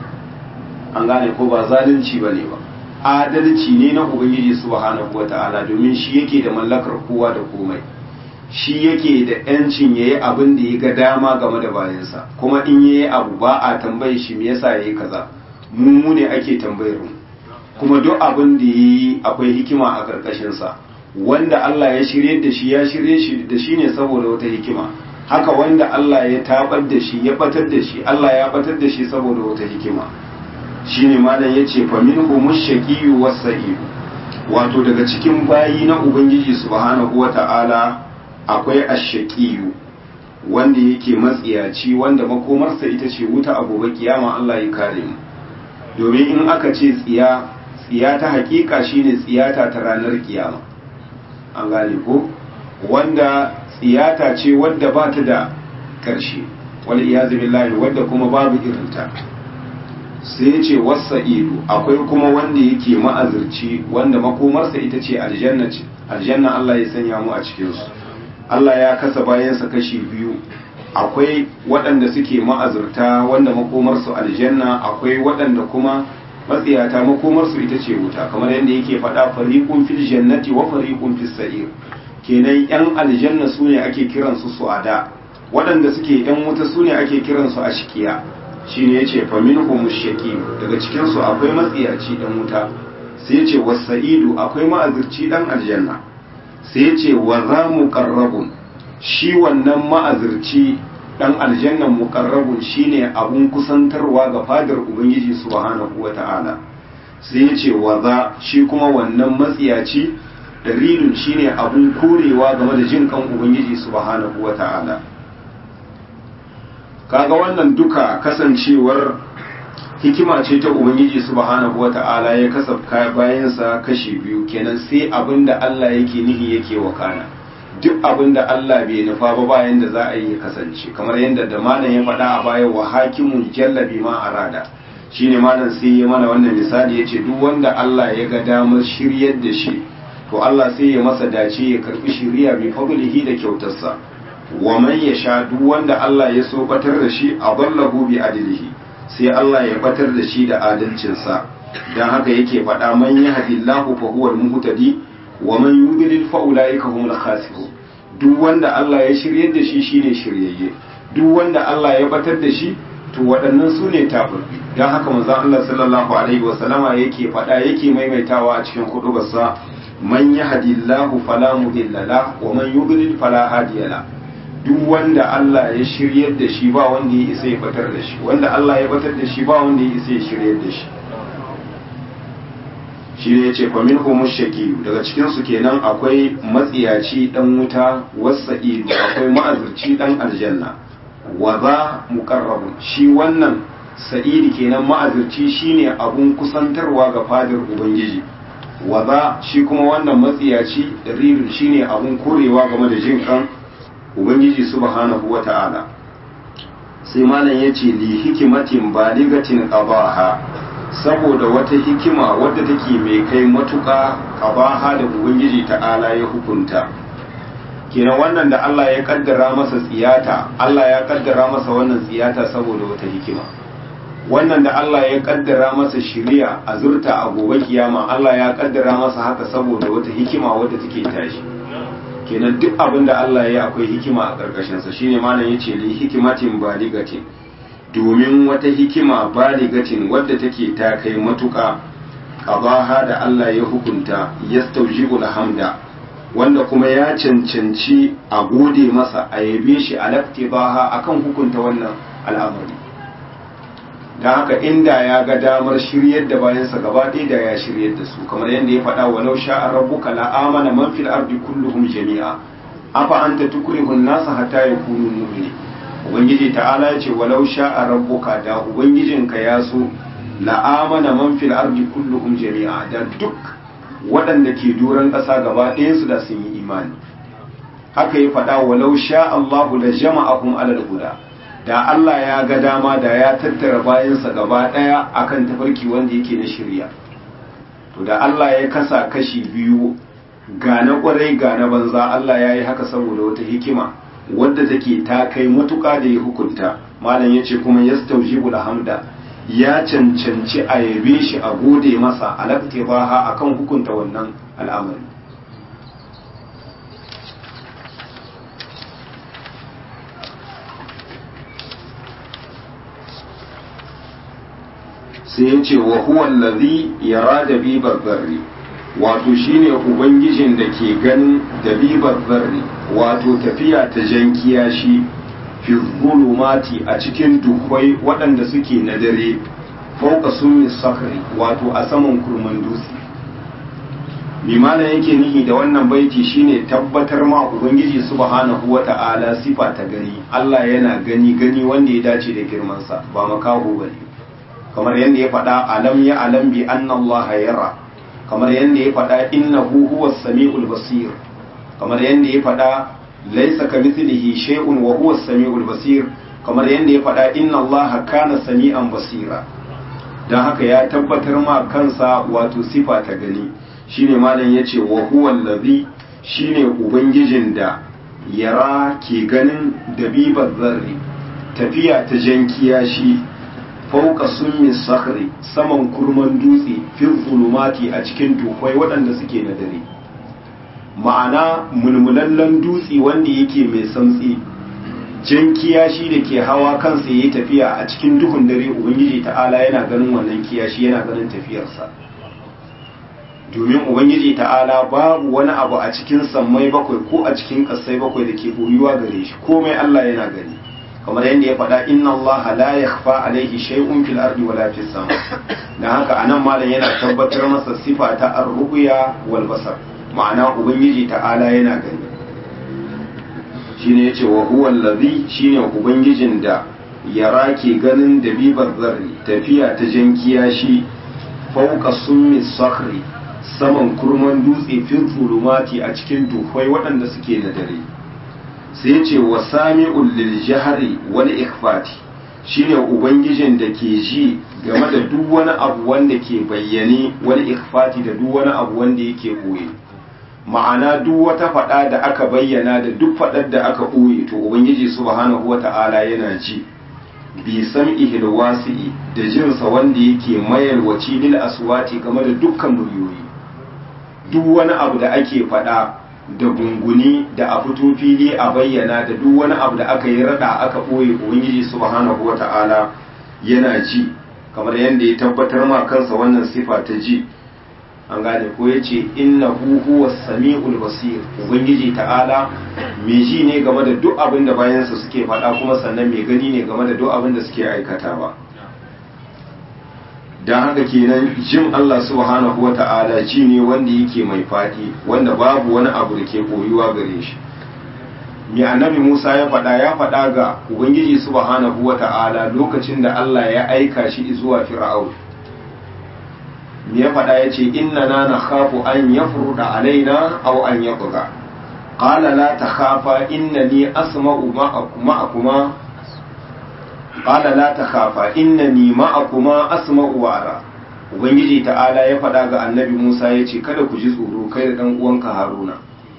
an gane ko ba zalunci bane ba adalci ne na ubangiji subhanahu wata'ala domin shi yake da mallakar kowa da komai shi yake da yancin yayi abin da ya ga dama game da bayansa kuma in yayi abu ba a tambaye shi me yasa yayi kaza mu mu ne ake tambayar mu kuma duk abin da yayi akwai hikima a karkashin sa wanda Allah ya shirye da shi ya shirye shi da shi ne saboda wata hikima haka wanda Allah ya tabar da shi ya batar da shi Allah ya batar da shi saboda wata hikima shine malam yace fa minhu mushaqiyyu was-sa'id wato daga cikin bayi na ubangiji subhanahu wata'ala akwai ash-shaqiyyu wanda yake matsiyaci wanda makomarsa ita ce wuta a gobe kiyama Allah ya kare mu domin in aka ce tsiya tsiya ta hakika shine tsiyata ta ranar kiyama an gane ko wanda tsiyata ce wadda ba ta da ƙarshe wal iyazu billahi wadda kuma babu irinta sai ce wasa'idu akwai kuma wanda yake ma'azirci wanda makomarsa ita ce aljanna ce aljanna Allah ya sanya mu a cikin su Allah ya kasa bayansa kashi biyu akwai waɗanda suke ma'azurta wanda makomarsu aljanna akwai waɗanda kuma matsiyata makomarsu ita ce wuta kamar yadda yake faɗa fariqun fil jannati wa fariqun fis sa'ir kenan yan aljanna su ne ake kiransu su'ada waɗanda suke yan wuta su ne ake kiransu ashkiya shine yace fa minhum shaqi daga cikin su akwai matsiyaci dan wuta sai yace wasa'idu akwai ma'azirci dan aljanna sai yace wa za muqarrabun shi wannan ma'azirci dan aljannan muqarrabun shine abun kusantarwa ga fadar ubangiji subhanahu wata'ala sai yace wa za shi kuma wannan matsiyaci dalilin shine abun korewa game da jin kan ubangiji subhanahu wata'ala kaga wannan duka kasancewar hikima ce ta ubangiji subhanahu wata'ala ya kasafka bayansa kashi biyu kenan sai abinda Allah yake nihi yake wakana duk abinda Allah bai nufa ba bayan da za a yi kasance kamar yadda da malam ya faɗa a baya wa hakimun jallabi ma arada shine malam sai ya mana wannan misali yace duk wanda Allah ya ga damar shiryar da shi to Allah sai ya masa dace ya karbi shiriya bi fadlihi da kyautarsa wa man yasha duk wanda Allah ya so batar da shi adallahu bi adlihi sai Allah ya batar da shi da adalcinsa dan haka yake faɗa man yahdillahu fa huwal muhtadi wa man yudlil fa ulaika humul khasirun duk wanda Allah ya shiryar da shi shine shiryayye duk wanda Allah ya batar da shi to waɗannan su ne tababbi dan haka manzon Allah sallallahu alaihi wa sallama yake faɗa yake maimaitawa a cikin kutubarsa man yahdillahu fala mudilla la wa man yudlil fala hadiya la duk wanda Allah ya shiryar da shi ba wanda ya isa ya batar da shi wanda Allah ya batar da shi ba wanda ya isa ya shiryar da shi shi ne ya ce fa minhu mushaki daga cikin su kenan akwai matsiyaci dan wuta wasa'idu akwai ma'azirci dan aljanna wa za muqarrabun shi wannan sa'idi kenan ma'azirci shine abun kusantarwa ga fadar ubangiji wa za shi kuma wannan matsiyaci ririn shine abun korewa game da jin kan ubangiji subhanahu wata'ala sai malam yace li hikimatin baligatin qabaha saboda wata hikima wadda take mai kai matuƙa qabaha da ubangiji ta'ala ya hukunta kenan wannan da Allah ya kaddara masa tsiyata Allah ya kaddara masa wannan tsiyata saboda wata hikima wannan da Allah ya kaddara masa shiriya a zurta a gobe kiyama Allah ya kaddara masa haka saboda wata hikima wadda take tashi kenan duk abin da Allah ya akwai hikima a karkashin sa shine malam yace li hikimatin baligatin domin wata hikima baligatin wadda take ta kai matuka qabaha da Allah ya hukunta yastawjibul hamda wanda kuma ya cancanci a gode masa a yabe shi a laktibaha akan hukunta wannan al'amari don haka inda ya ga damar shiryar da bayansa gaba ɗaya da ya shiryar da su kamar yadda ya faɗa walau sha'a rabbuka la amana man fil ardi kulluhum jami'a afa anta tukrihun nasa hatta yakunu mu'minin ubangiji ta'ala ya ce walau sha'a rabbuka da ubangijinka ya so la amana man fil ardi kulluhum jami'a da duk waɗanda ke doron ƙasa gaba ɗayansu da sun yi imani haka ya faɗa walau sha Allahu da jama'ahum alal huda da Allah ya ga dama da ya tattara bayansa gaba ɗaya akan tafarki wanda yake na shirya to da Allah ya kasa kashi biyu ga na ƙwarai ga na banza Allah ya yi haka saboda wata hikima wadda take ta kai matuƙa da ya hukunta malam ya ce kuma yastawjibul hamda ya cancanci a yabe shi a gode masa alaktibaha akan hukunta wannan al'amari sai ya ce wa huwa allazi yara da bibar zarri wato shine ubangijin da ke ganin da bibar zarri wato tafiya ta jan kiyashi fi zulumati a cikin duhwai waɗanda suke na dare fauka sunni sakari wato a saman kurman dutse limana yake nihi da wannan baiti shine tabbatar ma ubangiji subhanahu wata'ala sifa ta gani Allah yana gani gani wanda ya dace da girmansa ba makaho bane kamar yadda ya faɗa alam ya alam bi anna Allah yara kamar yadda ya faɗa innahu huwas samiul basir kamar yadda ya faɗa laisa kamithlihi shay'un wa huwa as-sami'ul basir kamar yadda ya faɗa inna Allah kana sami'an basira dan haka ya tabbatar ma kansa wato sifa ta gani shine malam yace wa huwa allazi shine ubangijin da yara ke ganin dabibar zarri tafiya ta jankiya shi fauka summi sakhri saman kurman dutse fil zulumati a cikin dukwai waɗanda suke na dare ma'ana mulmulallen dutse wanda yake mai santsi jan kiyashi da ke hawa kansa yayi tafiya a cikin duhun dare ubangiji ta'ala yana ganin wannan kiyashi yana ganin tafiyarsa domin ubangiji ta'ala babu wani abu a cikin sammai bakwai ko a cikin ƙasai bakwai da ke boyuwa gare shi komai Allah yana gani kamar yadda ya faɗa inna Allah la yakhfa alaihi shay'un fil ardi wala fis sama dan haka anan malam yana tabbatar masa sifa ta ar-ru'ya wal basar ma'ana ubangiji ta'ala yana gani shine yace wa huwa allazi shine ubangijin da yara ke ganin dabibar zarri tafiya ta jankiya shi fauka summi sakhri saman kurman dutse fil zulumati a cikin duhwai waɗanda suke na dare sai yace wa sami'ul lil jahri wal ikhfati shine ubangijin da ke ji game da duk wani abu wanda ke bayyane wal ikhfati da duk wani abu wanda yake koye ma'ana duk wata faɗa da aka bayyana da duk faɗar da aka ɓoye to ubangiji subhanahu wata'ala yana ji bi sam'ihil wasi'i da jinsa wanda yake mayalwaci lil aswati game da dukkan muryoyi duk wani abu da ake faɗa da gunguni da a fito fili a bayyana da duk wani abu da aka yi rada aka ɓoye ubangiji subhanahu wata'ala yana ji kamar yadda ya tabbatar ma kansa wannan sifa ta ji an gane ko ya ce inna huwa sami'ul basir ubangiji ta'ala mai ji ne game da duk abin da bayansa suke faɗa kuma sannan mai gani ne game da duk abin da suke aikatawa don haka kenan jin Allah subhanahu wa ta'ala ji ne wanda yake mai faɗi wanda babu wani abu da ke koyuwa gare shi mai annabi Musa ya faɗa ya faɗa ga Ubangiji subhanahu wa ta'ala lokacin da Allah ya aika shi zuwa Fir'aun. Me ya faɗa ya ce, Inna na na khafu an ya furuɗa alaina au an ya buga. Ƙala la ta khafa inna ni asma'u ma'akuma Ƙala la ta khafa inna ni ma'akuma asma'u wa'ara. Ubangiji ta'ala ya faɗa ga annabi Musa ya ce, Kada ku ji tsoro kai da ɗan uwanka Haruna.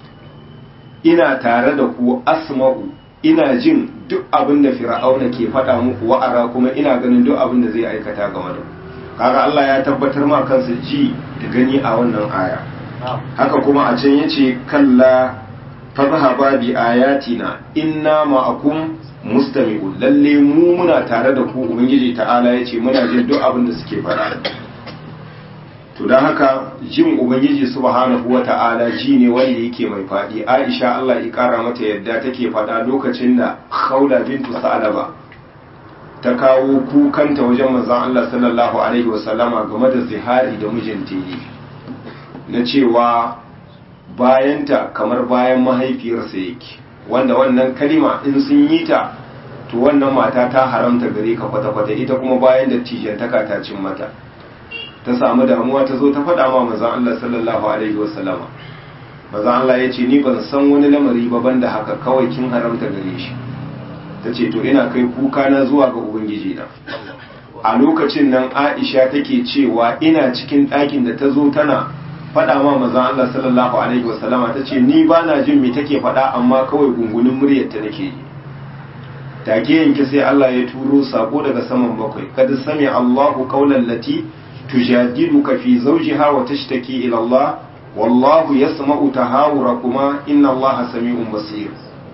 ina tare da ku asma'u ina jin duk abin da fir'auna ke faɗa muku wa'ara kuma ina ganin duk abin da zai aikata game da kaga Allah ya tabbatar ma kansa ji da gani a wannan aya haka kuma a can yace kalla fadhhaba bi ayatina inna ma'akum mustami'un lalle mu muna tare da ku ubangiji ta'ala yace muna jin duk abin da suke faɗa to don haka jin ubangiji subhanahu wa ta'ala ji ne wanda yake mai faɗi aisha Allah ya kara mata yadda take faɗa lokacin da khawla bintu sa'alaba ta kawo kukanta wajen manzon Allah sallallahu alaihi wasallama game da zihari da mijinta yi na cewa bayanta kamar bayan mahaifiyarsa yake wanda wannan kalima in sun yi ta to wannan mata ta haramta gare ka kwata-kwata ita kuma bayan da tijantaka ta cin mata ta samu damuwa ta zo ta faɗa ma mazan Allah sallallahu alaihi wasallama mazan Allah ya ce ni ban san wani lamari ba banda haka kawai kin haramta gare shi ta ce to ina kai kuka na zuwa ga ubangiji na a lokacin nan Aisha take cewa ina cikin ɗakin da ta zo tana faɗa ma mazan Allah sallallahu alaihi wasallama ta ce ni ba na jin me take faɗa amma kawai gungunin muryar ta nake yi take yanke sai Allah ya turo sako daga saman bakwai kad sami Allahu qawlan lati tujadiluka fi zawjiha wa tashtaki ila Allah wallahu yasma'u tahawurakuma inna Allaha sami'un basir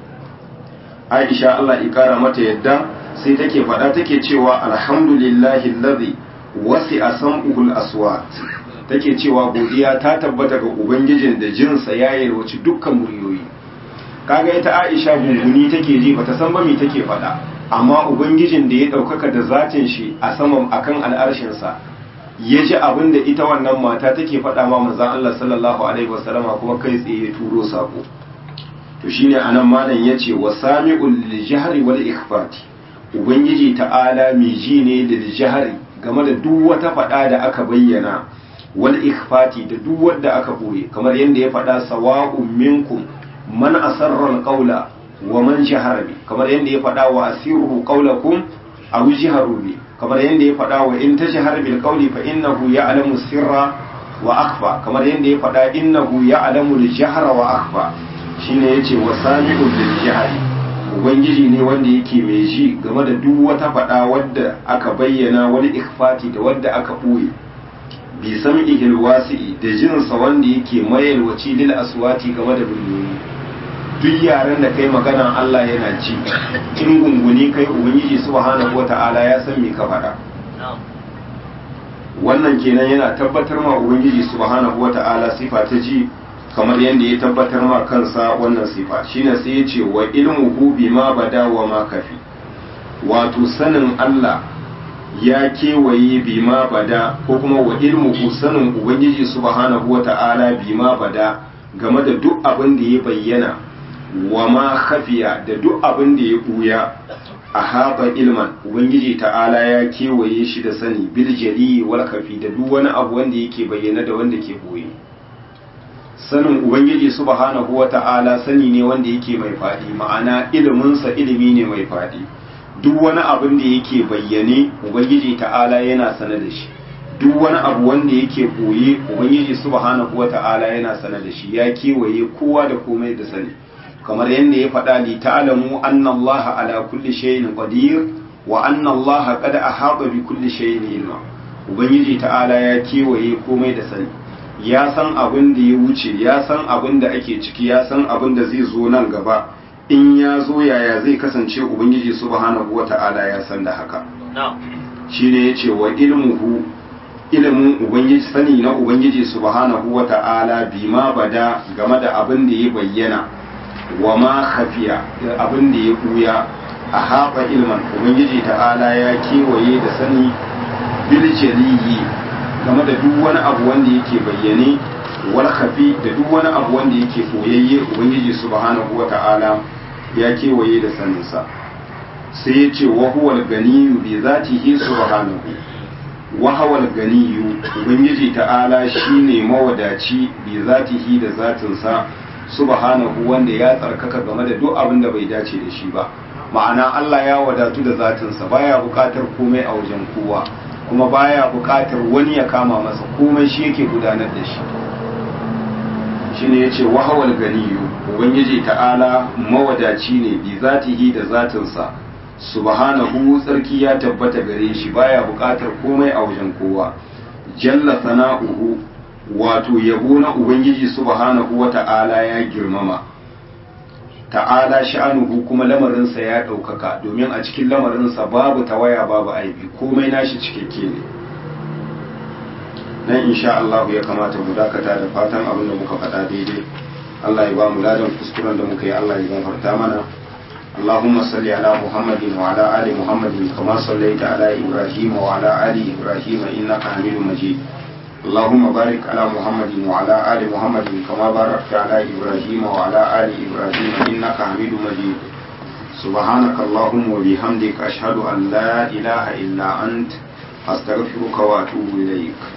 Aisha Allah ya kara mata yadda sai take faɗa take cewa alhamdulillahi alladhi wasi'a sam'uhul aswat take cewa godiya ta tabbata ga ubangijin da jinsa ya yalwaci dukkan muryoyi kaga ita Aisha gunguni take ji bata san ba me take faɗa amma ubangijin da ya ɗaukaka da zatin shi a saman akan al'arshin sa ya ji abin da ita wannan mata take faɗa ma manzon Allah sallallahu alaihi wasallama kuma kai tsaye ya turo sako to shine anan malam yace wasami'ul lijhari wal ikhfati ubangiji ta'ala mai ji ne da lijhari game da duk wata faɗa da aka bayyana wal ikhfati da duk wanda aka boye kamar yadda ya faɗa sawa'un minkum man asarra alqawla wa man jahara bi kamar yadda ya faɗa wa asirru qawlakum aw jaharu bi kamar yadda ya faɗa wa in tajhar bil qawli fa innahu ya'lamu sirra wa akhfa kamar yadda ya faɗa innahu ya'lamu al jahra wa akhfa shine yace wa sami'u bil jahri ubangiji ne wanda yake mai ji game da duk wata faɗa wadda aka bayyana wani ikhfati da wadda aka ɓoye bi sam'ihil wasi'i da jinsa wanda yake mayalwaci lil aswati game da biliyoyi duk yaren da kai magana Allah yana ji in gunguni kai ubangiji subhanahu wata'ala ya san me ka faɗa wannan kenan yana tabbatar ma ubangiji subhanahu wata'ala sifa ta ji kamar yadda ya tabbatar ma kansa wannan sifa shine sai ya ce wa ilmuhu bima bada wa ma kafi wato sanin Allah ya kewaye bima bada ko kuma wa ilmuhu sanin ubangiji subhanahu wata'ala bima bada game da duk abin da ya bayyana wa ma khafiya da duk abin da ya buya a haɓa ilman ubangiji ta'ala ya kewaye shi da sani bil jali wal kafi da duk wani abu wanda yake bayyana da wanda ke boye sanin ubangiji subhanahu wata'ala sani ne wanda yake mai faɗi ma'ana iliminsa ilimi ne mai faɗi duk wani abin da yake bayyane ubangiji ta'ala yana sane da shi duk wani abu wanda yake boye ubangiji subhanahu wata'ala yana sane da shi ya kewaye kowa da komai da sani kamar yadda ya faɗa li ta'lamu anna allaha ala kulli shay'in qadir wa anna allaha qad ahata bi kulli shay'in ilma ubangiji ta'ala ya kewaye komai da sani ya san abin da ya wuce ya san abin da ake ciki ya san abin da zai zo nan gaba in ya zo yaya zai kasance ubangiji subhanahu wata'ala ya san da haka shine yace wa ilmuhu ilimin ubangiji sani na ubangiji subhanahu wata'ala bima bada game da abin da ya bayyana wa ma khafiya da abin da ya buya a haɓa ilman ubangiji ta'ala ya kewaye da sani bil jaliyi game da duk wani abu wanda yake bayyane wal khafi da duk wani abu wanda yake koyayye ubangiji subhanahu wata'ala ya kewaye da saninsa sai ya ce wahuwal ganiyu bi zatihi subhanahu wahawal ganiyu ubangiji ta'ala shine mawadaci bi zatihi da zatinsa subhanahu wanda ya tsarkaka game da duk abin da bai dace da shi ba ma'ana Allah ya wadatu da zatinsa baya bukatar komai a wajen kowa kuma baya bukatar wani ya kama masa komai shi yake gudanar da shi shine yace wahawal ganiyu ubangiji ta'ala mawadaci ne bi zatihi da zatinsa subhanahu tsarki ya tabbata gare shi baya bukatar komai a wajen kowa jalla sana'uhu wato yabo na ubangiji subhanahu wata'ala ya girmama ta'ala sha'anuhu kuma lamarinsa ya ɗaukaka domin a cikin lamarinsa babu tawaya babu aibi komai nashi cikakke ne nan insha Allah ya kamata mu dakata da fatan abin da muka faɗa daidai Allah ya ba mu ladan kuskuren da muka yi Allah ya gafarta mana اللهم صل على محمد وعلى آل محمد كما صليت على إبراهيم وعلى آل إبراهيم إنك حميد مجيد اللهم بارك على محمد وعلى آل محمد كما باركت على إبراهيم وعلى آل إبراهيم إنك حميد مجيد سبحانك اللهم وبحمدك أشهد أن لا إله إلا أنت أستغفرك وأتوب إليك